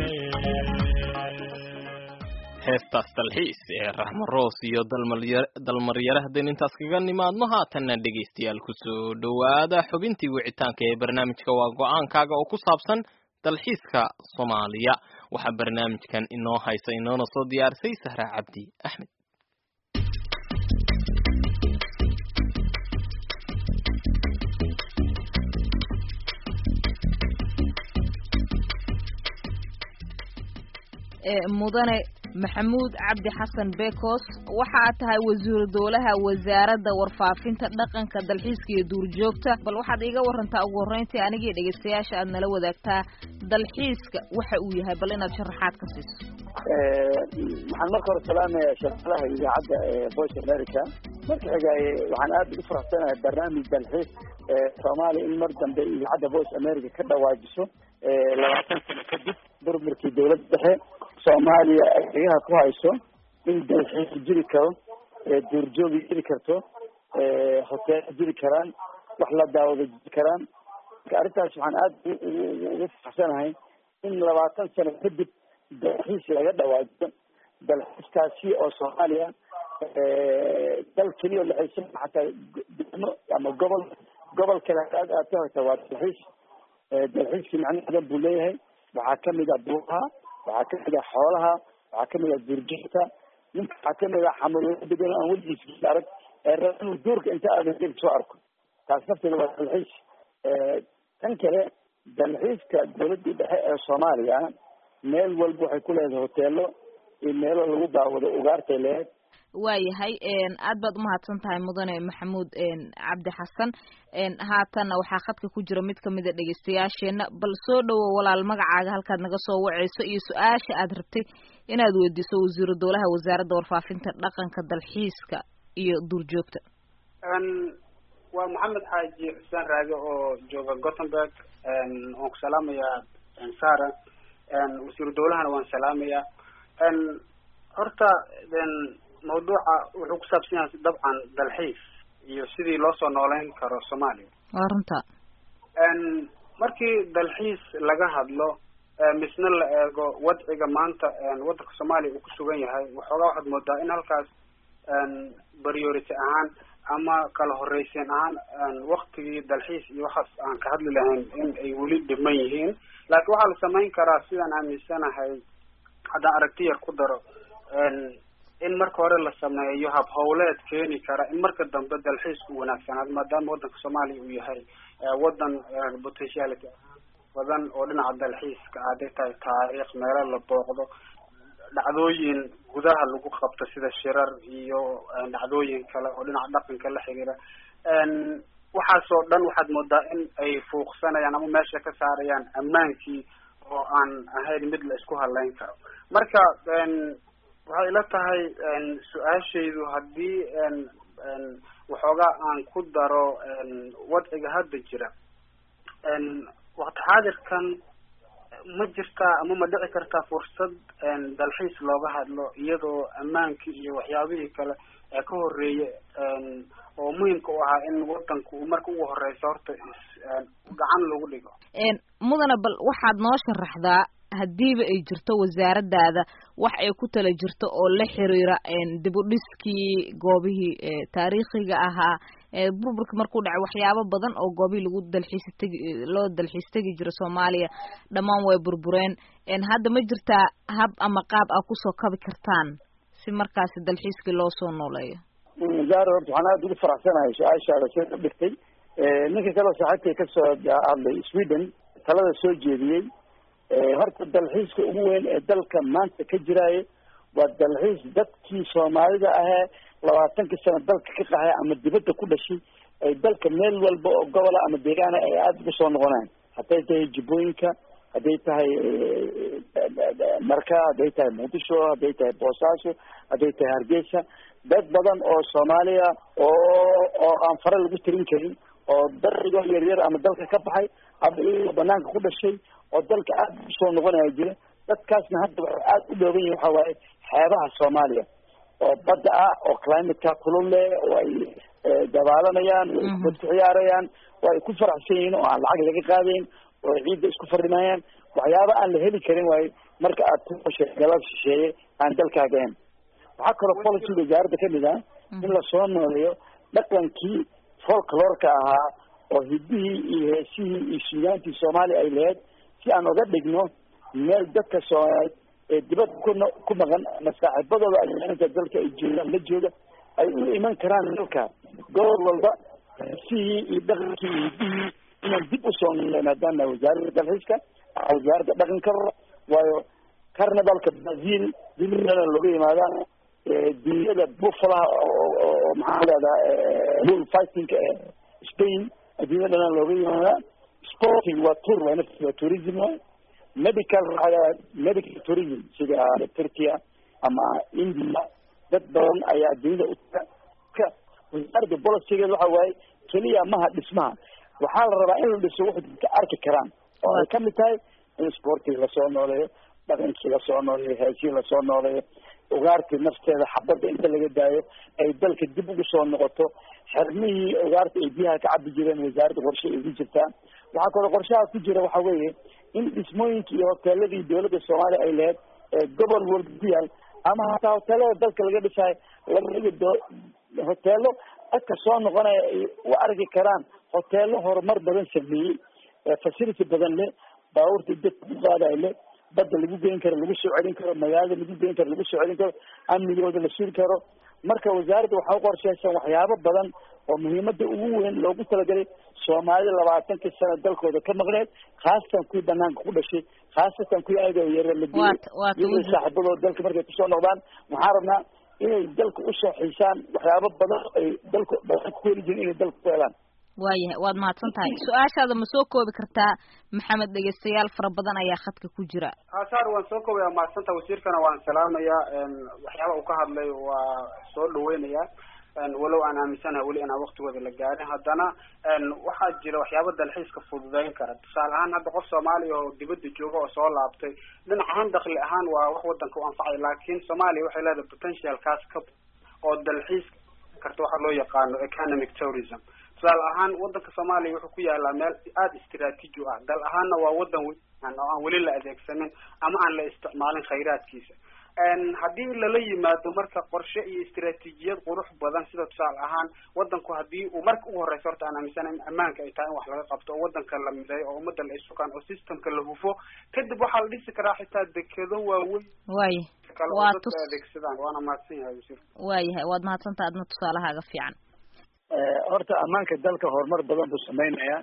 heestaas dalxiis ee raxmo roos iyo dalmaryare haddaynu intaas kaga nimaadno haatanna dhegaystayaal kusoo dhowaada xubintii wicitaanka ee barnaamijka waa go-aankaaga oo ku saabsan dalxiiska soomaaliya waxaa barnaamijkan inoo haysa inoona soo diyaarisay sahra cabdi axmed mudane maxamuud cabdi xasan bekos waxa aad tahay wasiiru dowlaha wasaaradda warfaafinta dhaqanka dalxiiska iyo duurjoogta bal waxaad iiga warantaa ugu horreyntii anigii dhegaystayaasha aad nala wadaagtaa dalxiiska waxa uu yahay bal inaad sharaxaad ka siiso waxaan marka hore salaamayaa shaqalaha idaacadda ee voice america marka xigaay waxaan aad ugu faraxsanahay barnaamij dalxiis soomaaliya in mar dambe idaacadda voice america ka dhawaajiso labaatan sano kadib burburkii dowladda dhexe soomaaliya ay degaha ku hayso in dalxiis jiri karo duurjoogi jiri karto hoteelo jiri karaan wax la daawado jiri karaan marka arrintaas waxaan aad ugu faraxsanahay in labaatan sano kadib dalxiis laga dhawaajiyo dalxiiskaasi oo soomaaliya dal keliya oo laxaysan xataa degmo ama gobol gobol kale aad aad ka horta waa dalxiis dalxiiskii macno badan buu leeyahay waxaa kamid ah buuraha waxaa kamid ah xoolaha waxaa kamid ah duurjoogta ninka waxaa kamid ah xamuulada degan aan weligiis arag ee raba inuu duurka inta aadan deg soo arko taas nafteeda waa dalxiis tan kale dalxiiska dowladii dhexe ee soomaaliya meel walba waxay ku leedahay hoteelo iyo meelo lagu daawado ugaartay leedahay waayahay aad baad umahadsan tahay mudane maxamuud cabdi xasan haatanna waxaa khadka ku jira mid kamida dhegeystayaasheena bal soo dhowow walaal magacaaga halkaad naga soo waceyso iyo su-aasha aad rabtay inaad weydiiso wasiiru dowlaha wasaaradda warfaafinta dhaqanka dalxiiska iyo duurjoogta waa maxamed xaaji xuseen raage oo jooga gothenburg waan ku salaamayaa sara wasiiru dowlahana waan salaamayaa horta mawduuca wuxuu ku saabsan yahay dabcan dalxiis iyo sidii loo soo nooleyn karo soomaaliya waa runta markii dalxiis laga hadlo misna la eego wadciga maanta waddanka soomaaliya uu ku sugan yahay waxoogaa waxaad moodaa in halkaas priority ahaan ama kala horreysiin ahaan waktigii dalxiis iyo waxaas aan ka hadli lahayn in ay weli dhiman yihiin laakiin waxaa la samayn karaa sidaan aaminsanahay haddaan aragti yar ku daro in marka hore la sameeyo hab howleed keeni kara in marka dambe dalxiisku wanaagsanaado maadaama waddanka soomaaliya uu yahay waddan potentiality ahaan badan oo dhinaca dalxiiska hadday tahay taariikh meelo la booqdo dhacdooyin gudaha lagu qabto sida shirar iyo dhacdooyin kale oo dhinaca dhaqanka la xiriira waxaasoo dhan waxaad moodaa in ay fuuqsanayaan ama meesha ka saarayaan ammaankii oo aan ahayn mid la isku haleyn karo marka waxay ila tahay su-aashaydu haddii waxoogaa aan ku daro wadciga hadda jira waqti xaadirkan ma jirtaa ama ma dhici kartaa fursad dalxiis looga hadlo iyadoo ammaankii iyo waxyaabihii kale ee ka horeeye oo muhimka u ahaa in wadanku uu marka ugu horeysa horta gacan lagu dhigo mudane bal waxaad noo sharaxdaa haddiiba ay jirto wasaaradaada wax ay ku tala jirto oo la xiriira dib u dhiskii goobihii taariikhiga ahaa burburka markuu dhacay waxyaabo badan oo goobihii lagu dalxiis tegi loo dalxiis tegi jiro soomaaliya dhammaan way burbureen hadda ma jirtaa hab ama qaab aa kusoo kabi kartaan si markaasi dalxiiskii loo soo nooleeyo zaaro horta waxaan aada ugu faraxsanahay su-aashaada sida u dhigtay ninka kaleo saaxiibkay kasoo hadlay sweden talada soo jeediyey horta dalxiiska ugu weyn ee dalka maanta ka jiraaye waa dalxiis dadkii soomaalida ahee labaatankii sano dalka ka qaxay ama dibadda ku dhashay ay dalka meel walba oo gobola ama deegaana ay aada ugu soo noqonaan hadday tahay jubbooyinka hadday tahay marka hadday tahay muqdisho hadday tahay boosaaso hadday tahay hargeysa dad badan oo soomaaliya oo oo aan fare lagu tirin karin oo darigoo yaryar ama dalka ka baxay ama iyagoo banaanka ku dhashay oo dalka aada ugu soo noqonaya jira dadkaasna hadda waxay aada u dhooban yihin waxa waaye xeebaha soomaaliya oo badda ah oo climateka kulul leh oo ay dabaalanayaan oo ay kubad ku ciyaarayaan oo ay ku faraxsan yihiin oo aan lacag laga qaadayn oo ay ciidda isku farimayaan waxyaaba aan la heli karin waaye marka aad ku hoshay galab shisheeye aan dalkaaga ahayn waxaa kaloo policy wasaaradda kamid ah in lasoo nooleeyo dhaqankii folklorka ahaa oo hidihii iyo heesihii iyo suugaantii soomaaliya ay lahayd si aan oga dhigno meel dadka soomaaliyeed ee dibadda kun ku maqan ama saaxiibadooda ajaanibka dalka ay joogaan la jooga ay u iman karaan dalka gobol walba heesihii iyo dhaqankii iyo hidihii inaan dib usoo noolay maadaama wasaaradda dalxiiska wasaaradda dhaqanka waayo carnivalka brazil dilana looga yimaadaan dunyada buffalaha oo maxaa leedaha bull fightingka ee spain adduunya dhanaan looga yimaadaa sporting waa tour waa nafti waa tourism waay medical medical tourism sida turkiya ama india dad badan ayaa adduunyada uka wasaaradda bolicigeed waxa waaye keliya maha dhismaha waxaa la rabaa in la dhiso waxay dadka arki karaan oo ay kamid tahay in sportiga lasoo nooleeyo dhaqankii lasoo nooleeyo heesihii lasoo nooleeyo ugaartii nafteeda xabadda inta laga daayo ay dalka dib ugu soo noqoto xermihii ugaarta ay biyaha ka cabi jireen wasaaradda qorshe ay ugu jirtaa waxaa kaloo qorshaha ku jira waxa weeye in dhismooyinka iyo hoteeladii dowladda soomaaliya ay lahayd ee gobol walba ku yaal ama hataa hoteelada dalka laga dhisayo laga dhigi doo hoteelo dadka soo noqonaya ay u arki karaan hoteelo horumar badan sameeyey facility badan leh baabuurta dadka ku qaadayo leh badda lagu geyn karo lagu soo celin karo magaalada lagu geyn karo lagu soo celin karo amnigooda la suuri karo marka wasaaradda waxaa uqorsheysan waxyaabo badan oo muhiimada ugu weyn loogu talagalay soomaalida labaatankii sano dalkooda ka maqneed khaasatan kuwii banaanka ku dhashay khaasatan kuwii ayagoo yare la dilay iyagoo saaxiibadooda dalka markay kusoo noqdaan waxaan rabnaa inay dalka usoo xiisaan waxyaabo badan ay dalka badan ku heli jirin inay dalka ku helaan waayahay waad mahadsan tahay su-aashaada ma soo koobi kartaa maxamed dhegeystayaal fara badan ayaa khadka ku jira hasaar waan soo koobaya mahadsanta wasiirkana waan salaamayaa waxyaaba uu ka hadlay waa soo dhaweynaya walow aan aaminsanahay weli inaan waktigooda la gaarin haddana waxaa jira waxyaaba dalxiiska fududeyn kara tusaale ahaan hadda qof soomaaliya oo dibadda jooga oo soo laabtay dhinac ahaan dakli ahaan waa wax wadanka u anfacay laakiin soomaaliya waxay leedahay potentialkaas ka oo dalxiis karta waxa loo yaqaano economic tourism tusaale ahaan wadanka soomaaliya wuxuu ku yaalaa meel aada istraatiiji u ah dal ahaanna waa wadan weyn oo aan weli la adeegsanin ama aan la isticmaalin khayraadkiisa haddii lala yimaado marka qorshe iyo istraatiijiyad qurux badan sida tusaale ahaan wadanku hadii uu marka ugu horeysa horta aan aaminsana in ammaanka ay tahay in wax laga qabto oo wadanka la mideeyo oo ummadda la isukaan oo systemka la hufo kadib waxaa la dhisi karaa xitaa dekedo waaweyn waaya kale oo waa dadka tus adeegsadaan waana mahadsan yahay wasiir waayahay waad mahadsantaha adna tusaalahaaga fiican horta ammaanka dalka horumar badan buu sameynaya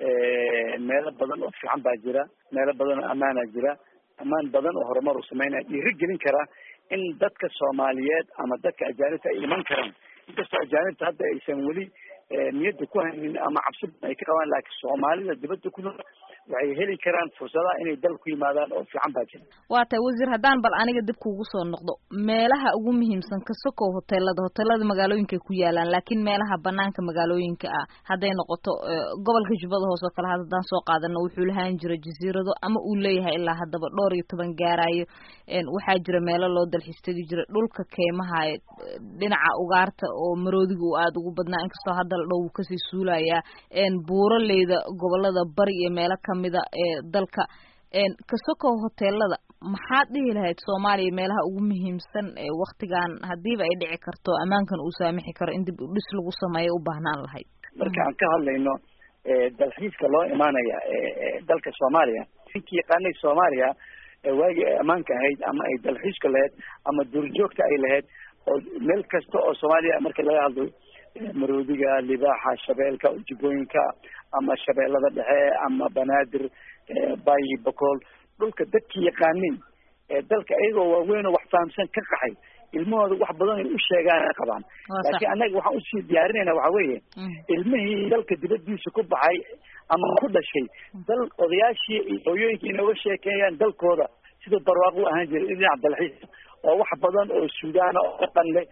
meelo badan oo fiican baa jira meelo badan oo ammaana jira ammaan badan oo horumar uu sameynaya dhiiri gelin kara in dadka soomaaliyeed ama dadka ajaanibta ay iman karaan inkastoo ajaanibta hadda aysan weli niyadda ku haynin ama cabsi badan ay ka qabaan laakiin soomaalida dibadda ku nool waxay heli karaan fursadaha inay dalka ku yimaadaan oo fiican baa jira waa tahay wasiir haddaan bal aniga dib kuugu soo noqdo meelaha ugu muhiimsan ka sokow hoteelada hoteelada magaalooyinka ku yaalaan laakiin meelaha banaanka magaalooyinka ah hadday noqoto eh, gobolka jubbada hoose oo kale haddaan soo qaadano wuxuu lahaan jira jasiirado ama uu leeyahay ilaa haddaba dhowr iyo toban gaarayo En, waxaa jira meelo loo dalxiis tegi jira dhulka keymaha eh, dhinaca ugaarta oo maroodiga uu aada ugu badnaa inkastoo hadda la dhow wuu kasii suulayaa En, buuraleyda gobolada bari iyo meelo kamida ee dalka En, ka sokow hoteelada maxaad dhihi lahayd soomaaliya meelaha ugu muhiimsan ee waktigan hadiiba ay dhici karto ammaankan uu saamixi karo in dib u dhis lagu sameeyo u baahnaan lahayd marka aan ka hadlayno eh, dalxiiska loo imaanaya eh, eh, dalka soomaaliya ninkii yaqaanay soomaaliya eh, waagii ay ammaanka ahayd ama ay dalxiiska lahayd ama duurjoogta ay lahayd oo meel kasta oo soomaaliya marka laga hadlo eh, maroodiga libaaxa shabeelka jubooyinka ama shabeellada dhexe ama banaadir eh, bayi bakool dhulka dadkii yaqaanay ee dalka iyagoo waaweyn oo wax fahamsan ka qaxay ilmahooda wax badan ay u sheegaan ay qabaan Waa sax. laakiin annaga waxaan usii diyaarinayna waxa weeye ilmihii dalka dibadiisa ku baxay ama ku dhashay dal odayaashii iyo hooyooyinka inooga sheekeeyaan dalkooda sida barwaaqo u ahaan jiray dhinaca dalxiiska oo wax badan oo suudaana oo dhaqan leh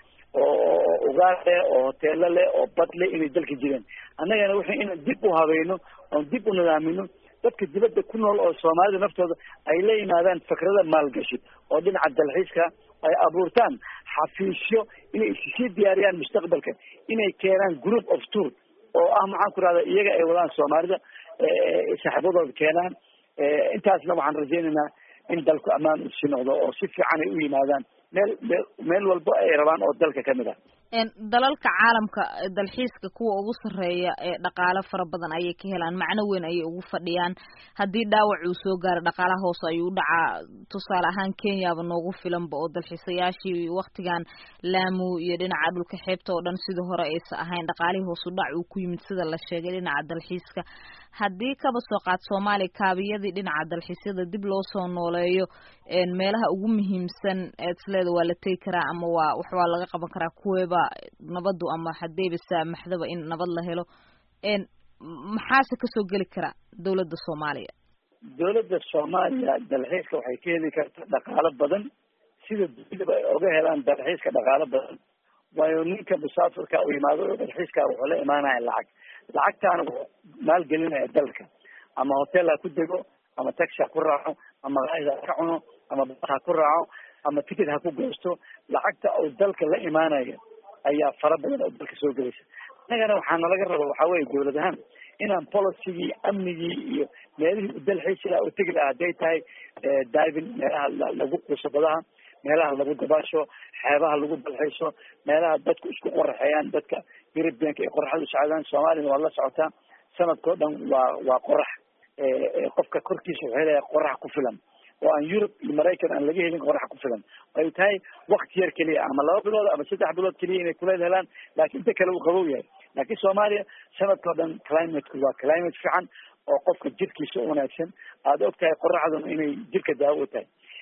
oo ugaar leh oo hoteelo leh oo bad leh inay dalka jireen annagana waxay inaan dib u habayno oon dib u nidaamino dadka dibadda ku nool oo soomaalida naftooda ay la yimaadaan fikrada maalgashi oo dhinaca dalxiiska ay abuurtaan xafiisyo inay issii diyaariyaan mustaqbalka inay keenaan group of tour oo ah maxaan ku rahda iyaga ay wadaan soomaalida eh, saaxiibadooda keenaan Eh, intaasna waxaan rajaynaynaa in dalku ammaan u sii noqdo oo si fiican ay u yimaadaan meel meel meel walba ay rabaan oo dalka kamid ah En, dalalka caalamka eh, dalxiiska kuwa ugu sarreeya ee dhaqaale fara badan ayay ka helaan macno weyn ayay ugu fadhiyaan haddii dhaawac uu soo gaaro dhaqaalaha hoose ayuu u dhacaa tusaale ahaan kenyaba noogu filanba oo dalxiisayaashii waktigan laamu iyo dhinaca dhulka xeebta oo dhan sidii hore aysa ahayn dhaqaalihii hoos u dhac uu ku yimid sida la sheegay dhinaca dalxiiska haddii kaba soo qaad soomaaliya kaabiyadii dhinaca dalxiisyada dib loo soo nooleeyo en, meelaha ugu muhiimsan eed isleeda waa la tegi karaa ama waa wax waa laga qaban karaa kuweeba nabadu ama hadeyba saamaxdaba in nabad la helo en maxaase kasoo geli kara dowladda soomaaliya dowladda soomaaliya dalxiiska waxay ka heli karta dhaqaalo badan sida dunidaba ay oga helaan dalxiiska dhaqaalo badan waayo ninka musaafirka u yimaado oo dalxiiska wuxuu la imaanaya lacag lacagtaana wuxuu maalgelinaya dalka ama hotel ha ku dego ama taxi ha ku raaco ama qaayid ha ka cuno ama bas ha ku raaco ama ticket ha ku goosto lacagta uu dalka la imaanayo ayaa fara badan oo dalka soo gelaysa annagana waxaa nalaga raba waxaa weeye dowlad ahaan inaan policygii amnigii iyo meelihii u dalxiisi lahaa u tegi lahaa hadday tahay eh, diving meelaha la- lagu quuso badaha meelaha lagu dabaasho xeebaha lagu dalxiiso meelaha dadku isku qoraxeeyaan dadka europeanka ay qoraxda u socdaan soomaaliyana waa la socotaa sanadkao dhan waa waa qorax Eh, eh, qofka korkiisa wuxuu helaya qorax ku filan oo aan Europe iyo Maraykan aan laga helin qorax ku filan ay tahay waqti yar keliya ama laba bilood ama saddex bilood keliya inay kuleel helaan laakiin inta kale uu qabow yahay laakiin Soomaaliya sanadkao dhan climateku waa climate fiican oo qofka jirkiisa u wanaagsan aada og tahay qoraxduna inay jirka daawo u tahay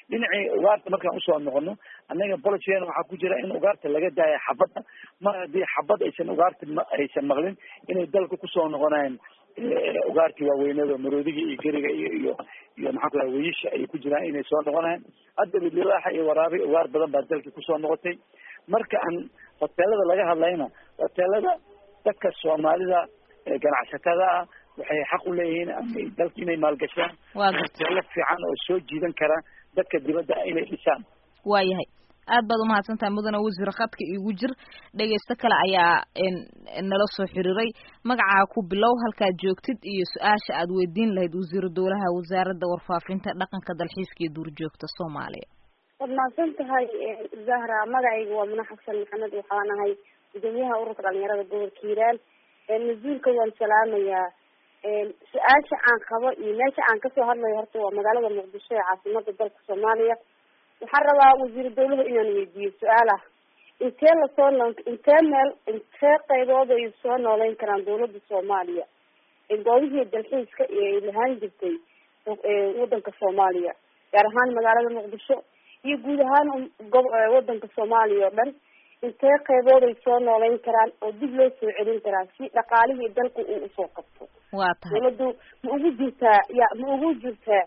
dhinacii ugaarta markaan usoo noqono annaga policygeena waxaa ku jira in ugaarta laga daaya xabadda mar haddii xabad aysan ugaarta ma- aysan maqlin inay dalka kusoo noqonayaan ugaartii waaweynada maroodiga iyo geriga iyo iyo iyo maxaan ku raha weyisha ay ku jiraan inay soo noqonayaan hadda libaaxa iyo waraabi ugaar badan baa dalkii kusoo noqotay marka aan hoteelada laga hadlayna hoteelada dadka soomaalida ee ganacsatada ah waxay xaq u leeyihiin ama dalka inay maalgashaan waa gartay hoteelo fiican oo soo jiidan kara dadka dibadda inay dhisaan waayahay aad baad umahadsan tahay mudane wasiir khadka iigu jir dhegaysto kale ayaa n nala soo xiriiray magacaa ku bilow halkaad joogtid iyo su-aasha aad weydiin lahayd wasiiru dowlaha wasaaradda warfaafinta dhaqanka dalxiiska iyo duurjoogta soomaaliya waad mahadsan tahay zahra magacayga waa muna xasan maxamed waxaan ahay gudoomiyaha ururka dhalinyarada gobolka hiiraan mas-uulka waan salaamayaa su-aasha aan qabo iyo meesha aan kasoo hadlayo horta waa magaalada muqdisho ee caasimada dalka soomaaliya waxaan rabaa wasiiru dawlaha inaan weydiiyo su-aal ah intee lasoo noo intee meel intee qaybood ay soo nooleyn karaan dawladda soomaaliya goobihii dalxiiska ee ay lahaan jirtay wadanka soomaaliya gaar ahaan magaalada muqdisho iyo guud ahaan gob wadanka soomaaliya oo dhan intee qaybood ay soo nooleyn karaan oo dib loo soo celin karaa si dhaqaalihii dalka uu usoo qabto waa tahay dawladdu ma ugu jirtaa ya ma ugu jirtaa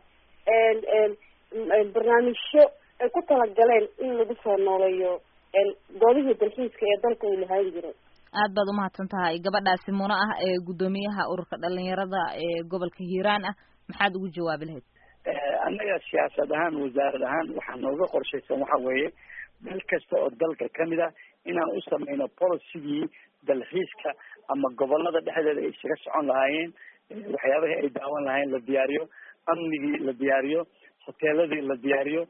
barnaamijyo ay ku talagaleen in lagu soo nooleeyo goobihii dalxiiska ee dalka uu lahaan jiray aad baad umahadsan tahay gabadhaasi muna ah ee guddoomiyaha ururka dhalinyarada ee gobolka hiiraan ah maxaad ugu jawaabi lahayd annaga siyaasad ahaan wasaarad ahaan waxaa nooga qorshaysan waxa weeye meel kasta oo dalka kamid ah inaan u sameyno policygii dalxiiska ama gobolada dhexdeeda ay isaga socon lahaayeen waxyaabahii ay daawan lahaayeen la diyaariyo amnigii la diyaariyo hoteeladii la diyaariyo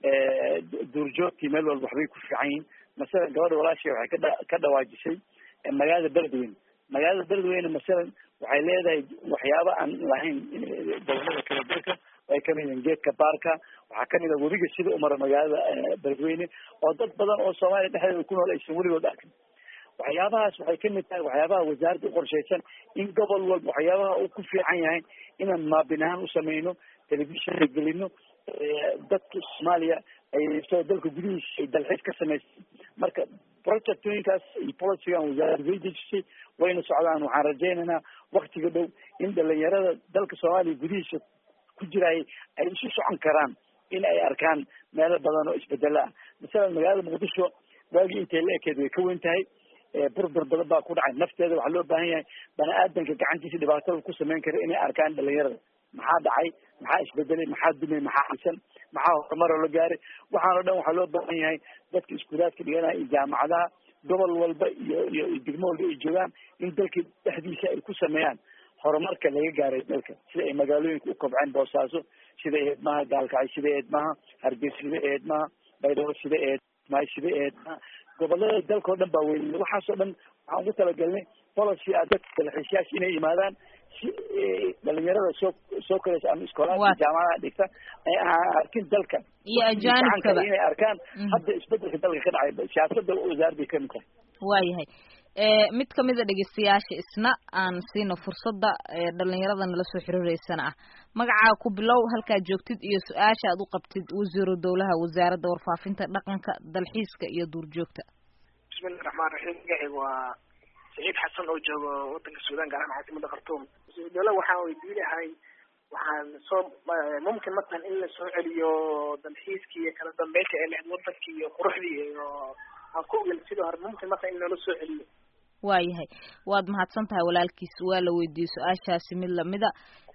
duurjoogtii meel walba waxbay ku fiican yihiin masalan gabadha walaashay waxay ka dha- ka dhawaajisay magaalada beledweyne magaalada beledweyne masalan waxay leedahay waxyaaba aan lahayn gobolada kala dalka ay kamid yihiin geedka baarka waxaa kamid ah webiga sida umara magaalada beledweyne oo dad badan oo soomaaliya dhexdeeda ku nool aysan weligood arkin waxyaabahaas waxay kamid tahay waxyaabaha wasaaradda uqorshaysan in gobol walba waxyaabaha uu ku fiican yahay inaan maabin ahaan usameyno telefishonka gelino dadka soomaaliya ay soo dalka gudihiisa ay dalxiis ka samaysay marka projectooyinkaas iyo policygan wasaaradda way dejisay wayna socdaan waxaan rajaynaynaa waktiga dhow in dhalinyarada dalka soomaaliya gudihiisa ku jiraay ay isu socon karaan in ay arkaan meelo badan oo isbedelo ah masalan magaalada muqdisho waagii intay la ekeed way ka weyn tahay burbur badan baa ku dhacay nafteeda waxaa loo baahan yahay bani aadanka gacantiisa dhibaatada ku sameyn kara inay arkaan dhalinyarada maxaa dhacay maxaa isbedelay maxaa dumay maxaa xasan maxaa horumaroo la gaaray waxaan o dhan waxaa loo baahan yahay dadka iskuulaadka dhiganaya iyo jaamacadaha gobol walba iyo iyo iyo degmo walba ay joogaan in dalka dhexdiisa ay ku sameeyaan horumarka laga gaaray dalka sida ay magaalooyinka u kobceen boosaaso sida eedmaha gaalkacay sida eedmaha hargeysa sida eedmaha baydhabo sida eedmahay sida eedmaha gobolada dalka oo dhan baa weynay waxaasoo dhan waxaan ugu talagalnay policy ah dadka dalxiisyaasha inay yimaadaan si dhalinyarada soo soo koraysa ama iskoolaadka jaamacadaha dhigta ay aan arkin dalka iyo ajaanibkaba inay arkaan hadda isbedelka dalka ka dhacay siyaasada wasaaradday kamid tahay waayahay mid kamid a dhegeystayaasha isna aan siino fursadda dhalinyarada nala soo xiriireysana ah magacaa ku bilow halkaad joogtid iyo su-aasha aad u qabtid wasiiru dowlaha wasaaradda warfaafinta dhaqanka dalxiiska iyo duurjoogta bismillahi raxmaan raxiim magacayga waa saciid xasan oo joogo wadanka suudaan gaar ahaan caasimada khartuum wasiiru dowlaha waxaan weydiin lahay waxaan soo mumkin matalan in la soo celiyo dalxiiskii iyo kala dambeynta ee lahayd wadankii iyo quruxdii iyo aan ku ogel sidii hore mumkin matalan in loola soo celiyo waayahay waad mahadsan tahay walaalkiis waa la weydiiyey su-aashaasi mid lamida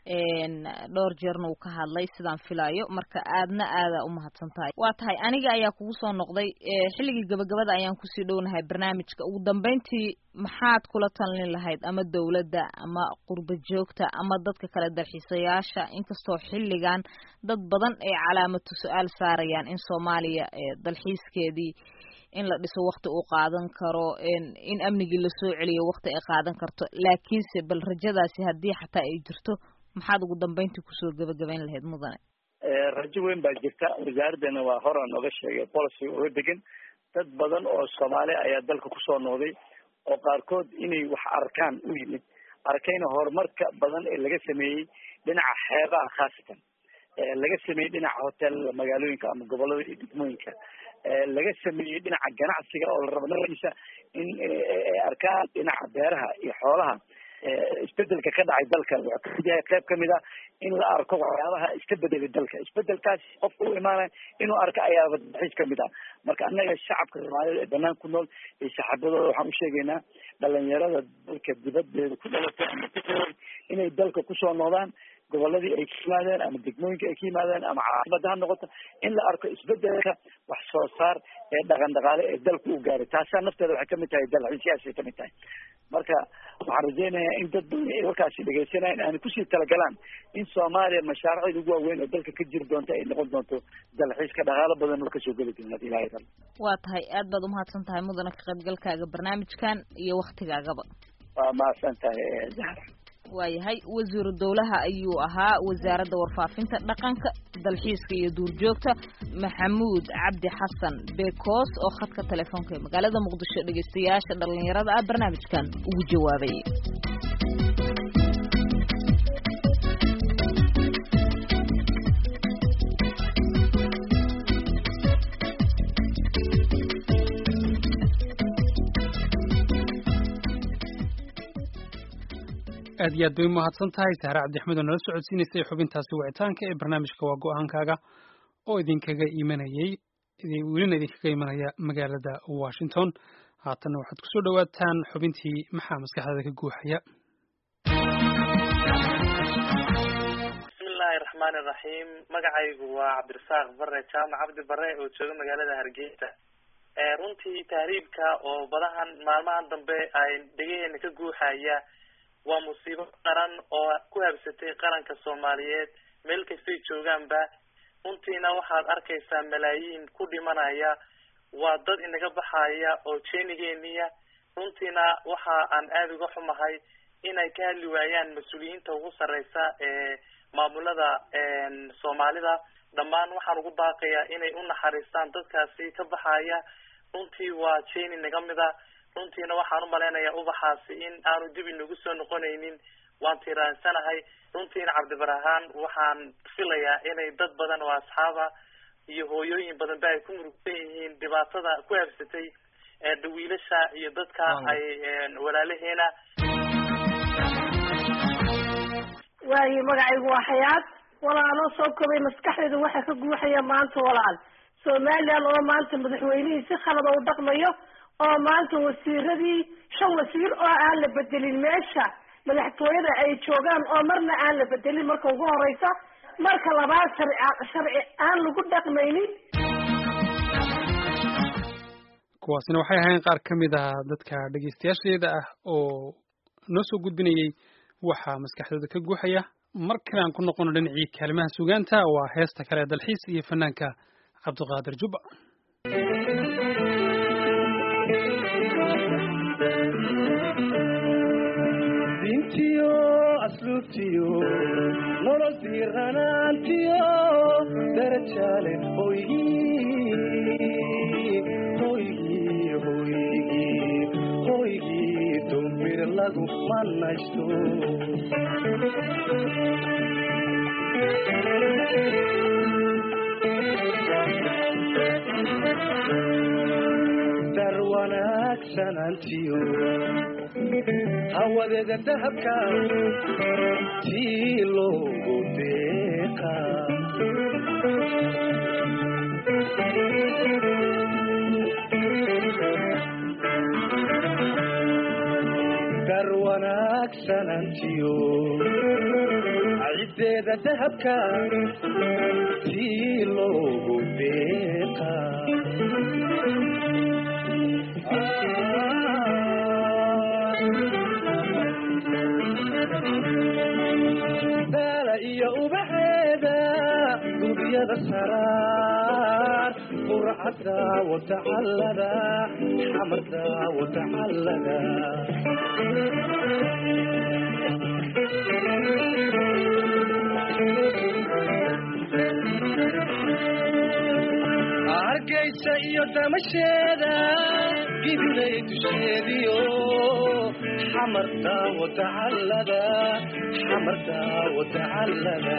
dhowr jeerna uu ka hadlay sidaan filaayo marka aadna aada umahadsan tahay waa tahay aniga ayaa kugu soo noqday xilligii gabagabada ayaan kusii dhownahay barnaamijka ugu dambeyntii maxaad kula talin lahayd ama dowladda ama qurba joogta ama dadka kale dalxiisayaasha inkastoo xilligan dad badan ay calaamatu su-aal saarayaan in soomaaliya dalxiiskeedii in la dhiso wakti uu qaadan karo in amnigii lasoo celiyo wakti ay qaadan karto laakiinse bal rajadaasi haddii xataa ay jirto maxaad ugu dambeyntii kusoo gebagabayn lahayd mudane rajo weyn baa jirta wasaaraddeena waa hora nooga sheegay policy uga degan dad badan oo soomaali ayaa dalka kusoo noqday oo qaarkood inay wax arkaan u yimid arkayna horumarka badan ee laga sameeyey dhinaca xeebaha khaasatan laga sameeyey dhinaca hoteelada magaalooyinka ama gobolada iyo degmooyinka laga sameeyey dhinaca ganacsiga oo la rabo naftiisa in ay arkaan dhinaca beeraha iyo xoolaha isbedelka ka dhacay dalka wuxuu kamid yahay qayb kamid ah in la arko waxyaabaha iska bedelay dalka isbedelkaas qofka u imaanaya inuu arko ayaaba dalxiis kamid ah marka annaga shacabka soomaalida ee banaan ku nool iyo saxaabadooda waxaan u sheegaynaa dhalinyarada dalka dibadeeda ku dhalatay ama ku koray inay dalka kusoo noqdaan goboladii ay ka yimaadeen ama degmooyinka ay ka yimaadeen ama caasimada ha noqoto in la arko isbedelka wax soo saar ee dhaqan dhaqaale ee dalku u gaaray taasaa nafteeda waxay kamid tahay dalxiisyaasay kamid tahay marka waxaan rajaynayaa in dad badan ay warkaasi dhegaysanayaan aanay kusii talagalaan in soomaaliya mashaariicda ugu waaweyn oo dalka ka jiri doonta ay noqon doonto dalxiiska dhaqaalo badan oo kasoo geli doona ilahay dal waa tahay aad baad umahadsan tahay mudana ka qaybgalkaaga barnaamijkan iyo waktigaagaba waa mahadsan tahay zahra waayahay wasiiru dowlaha ayuu ahaa wasaaradda warfaafinta dhaqanka dalxiiska iyo duurjoogta maxamuud cabdi xasan bekoos oo khadka telefoonka ee magaalada muqdisho dhegeystayaasha dhalinyarada ah barnaamijkan ugu jawaabay aad iyo aad bay umahadsan tahay sahre cabdixmed oo nala socodsiinaysay xubintaasi wicitaanka ee barnaamijka waa go-aankaaga oo idinkaga imanayay welina idinkaga imanaya magaalada washington haatanna waxaad kusoo dhawaataan xubintii maxaa maskaxdaada ka guuxaya bismillahi raxmaani raxiim magacaygu waa cabdirasaaq bare jaamac cabdi bare oo jooga magaalada hargeysa runtii tahriibka oo badahan maalmahan dambe ay dhegaheena ka guuxaya waa musiibo qaran oo ku habsatay qaranka soomaaliyeed meel kastay joogaanba runtiina waxaad arkaysaa malaayiin ku dhimanaya waa dad inaga baxaya oo jeenigeeniya runtiina waxa aan aada uga xumahay inay ka hadli waayaan mas-uuliyiinta ugu sarreysa ee maamulada soomaalida dhammaan waxaan ugu baaqayaa inay u naxariistaan dadkaasi ka baxaya runtii waa jeeni naga mida runtiina waxaan umalaynayaa ubaxaasi in aanu dib inagu soo noqonaynin waan tiiraansanahay runtiina cabdibarahaan waxaan filayaa inay dad badan oo asxaaba iyo hooyooyin badan ba ay ku murugsan yihiin dhibaatada ku habsatay dhawiilasha iyo dadka ay walaalaheena waayo magacaygu waa xayaad walaaloo soo kobay maskaxdeeda waxa ka guuxaya maanta walaal somalilan oo maanta madaxweynihii si khalada u dhaqmayo oo maanta wasiiradii shan wasiir oo aan la bedelin meesha madaxtooyada ay joogaan oo marna aan la bedelin marka ugu horeysa marka labaad sharci sharci aan lagu dhaqmaynin kuwaasina waxay ahayn qaar ka mid ah dadka dhegeystayaasheeda ah oo noo soo gudbinayay waxaa maskaxdooda ka guuxaya mar kale aan ku noqono dhinacii kaalimaha sugaanta waa heesta kale dalxiis iyo fanaanka cabdiqaadir jubba dintiyo asluubtiyo nolol diiranaantiyo darajaale hoygii hoygii hoygii hoygii dumbir lagu manaysto dar wanaagsanantiyo hawadeeda dahabka tii loogu deeqa dar wanaagsanantiyo ciddeeda dahabka tii loogu deeqa daala iyo ubaxeeda guriyada saraar qurcada watacallada xamarda watacallada hargeysa iyo damasheeda gibilay dusheediyo xamarta watacallada xamarta watacallada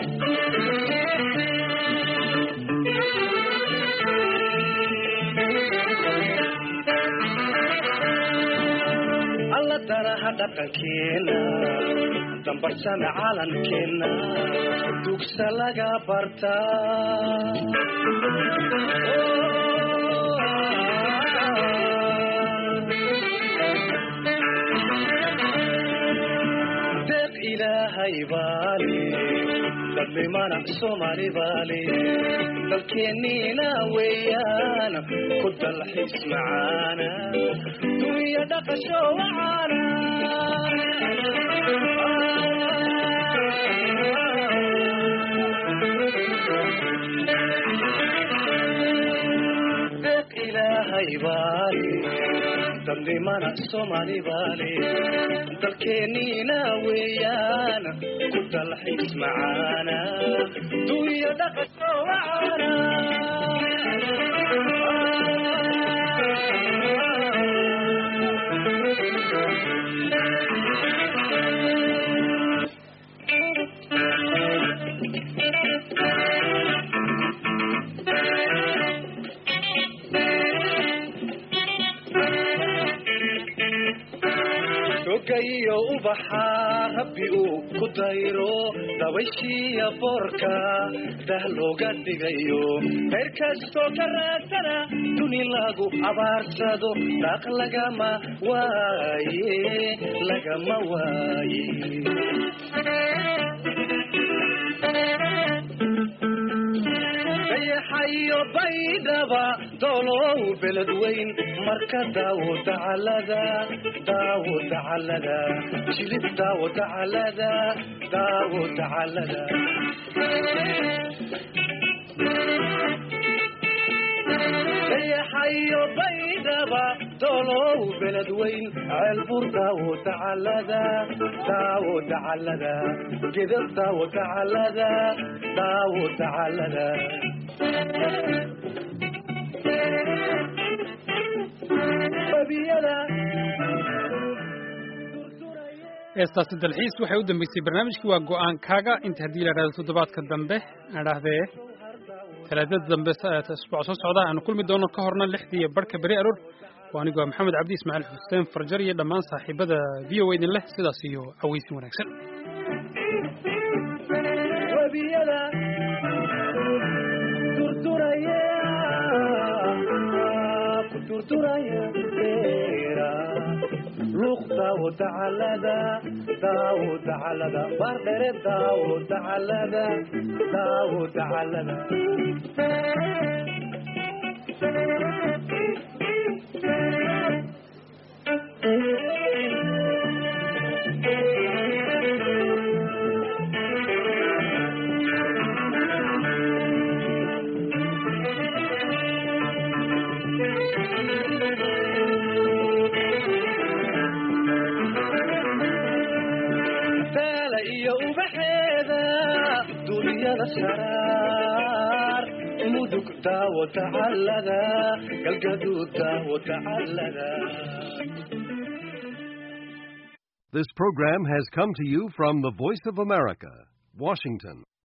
alla danaha dhaqankeena dambarsana calankeena dugsa laga bartaa deeq ilaahay baale dadnimana soomaali baale dalkeenniina weeyaan ku dalxiis macaana dunya dhaqasho wacaana deeq ilaahay baale dadnimana soomaali baale dalkeenniina weeyaan ku dalxiis macaana dunya dhaqasho wacaana rogayo ubaxa rabbi uu ku dayro dabayshiya boorka dah looga dhigayo heer kastoo ka raadsana duni lagu abaarsado daaq lagama waaye lagama waaye dayaxayo baydhaba doolow beled weyn marka daawo dacalada daawo dacalada jilib daawo dacalada daawo dacalada dayaxayo baydhaba doolow beled weyn ceelbur daawo dacalada daawo dacalada gedab daawo dacalada daawo dacalada heestaasi dalxiis waxay u dambeysay barnaamijkii waa go-aankaaga inta haddii la idhahdo toddobaadka dambe adhahdee talaadada dambe isbuuc soo socda aanu kulmi doono ka horna lixdii iyo barhka beri aroor waa anigu waa maxamed cabdi ismaaciil xuseen farjar iyo dhammaan saaxiibada v o idin leh sidaas iyo caweysin wanaagsan webiyada durduraya ku durduraya beera luuq daawo dacalada daawo dacalada baardhere daawo dacalada daawo dacalada daala iyo ubaxeeda duunyada saraar mudug daawo dacalada galgaduud daawo dacalada This program has come to you from the Voice of America, Washington.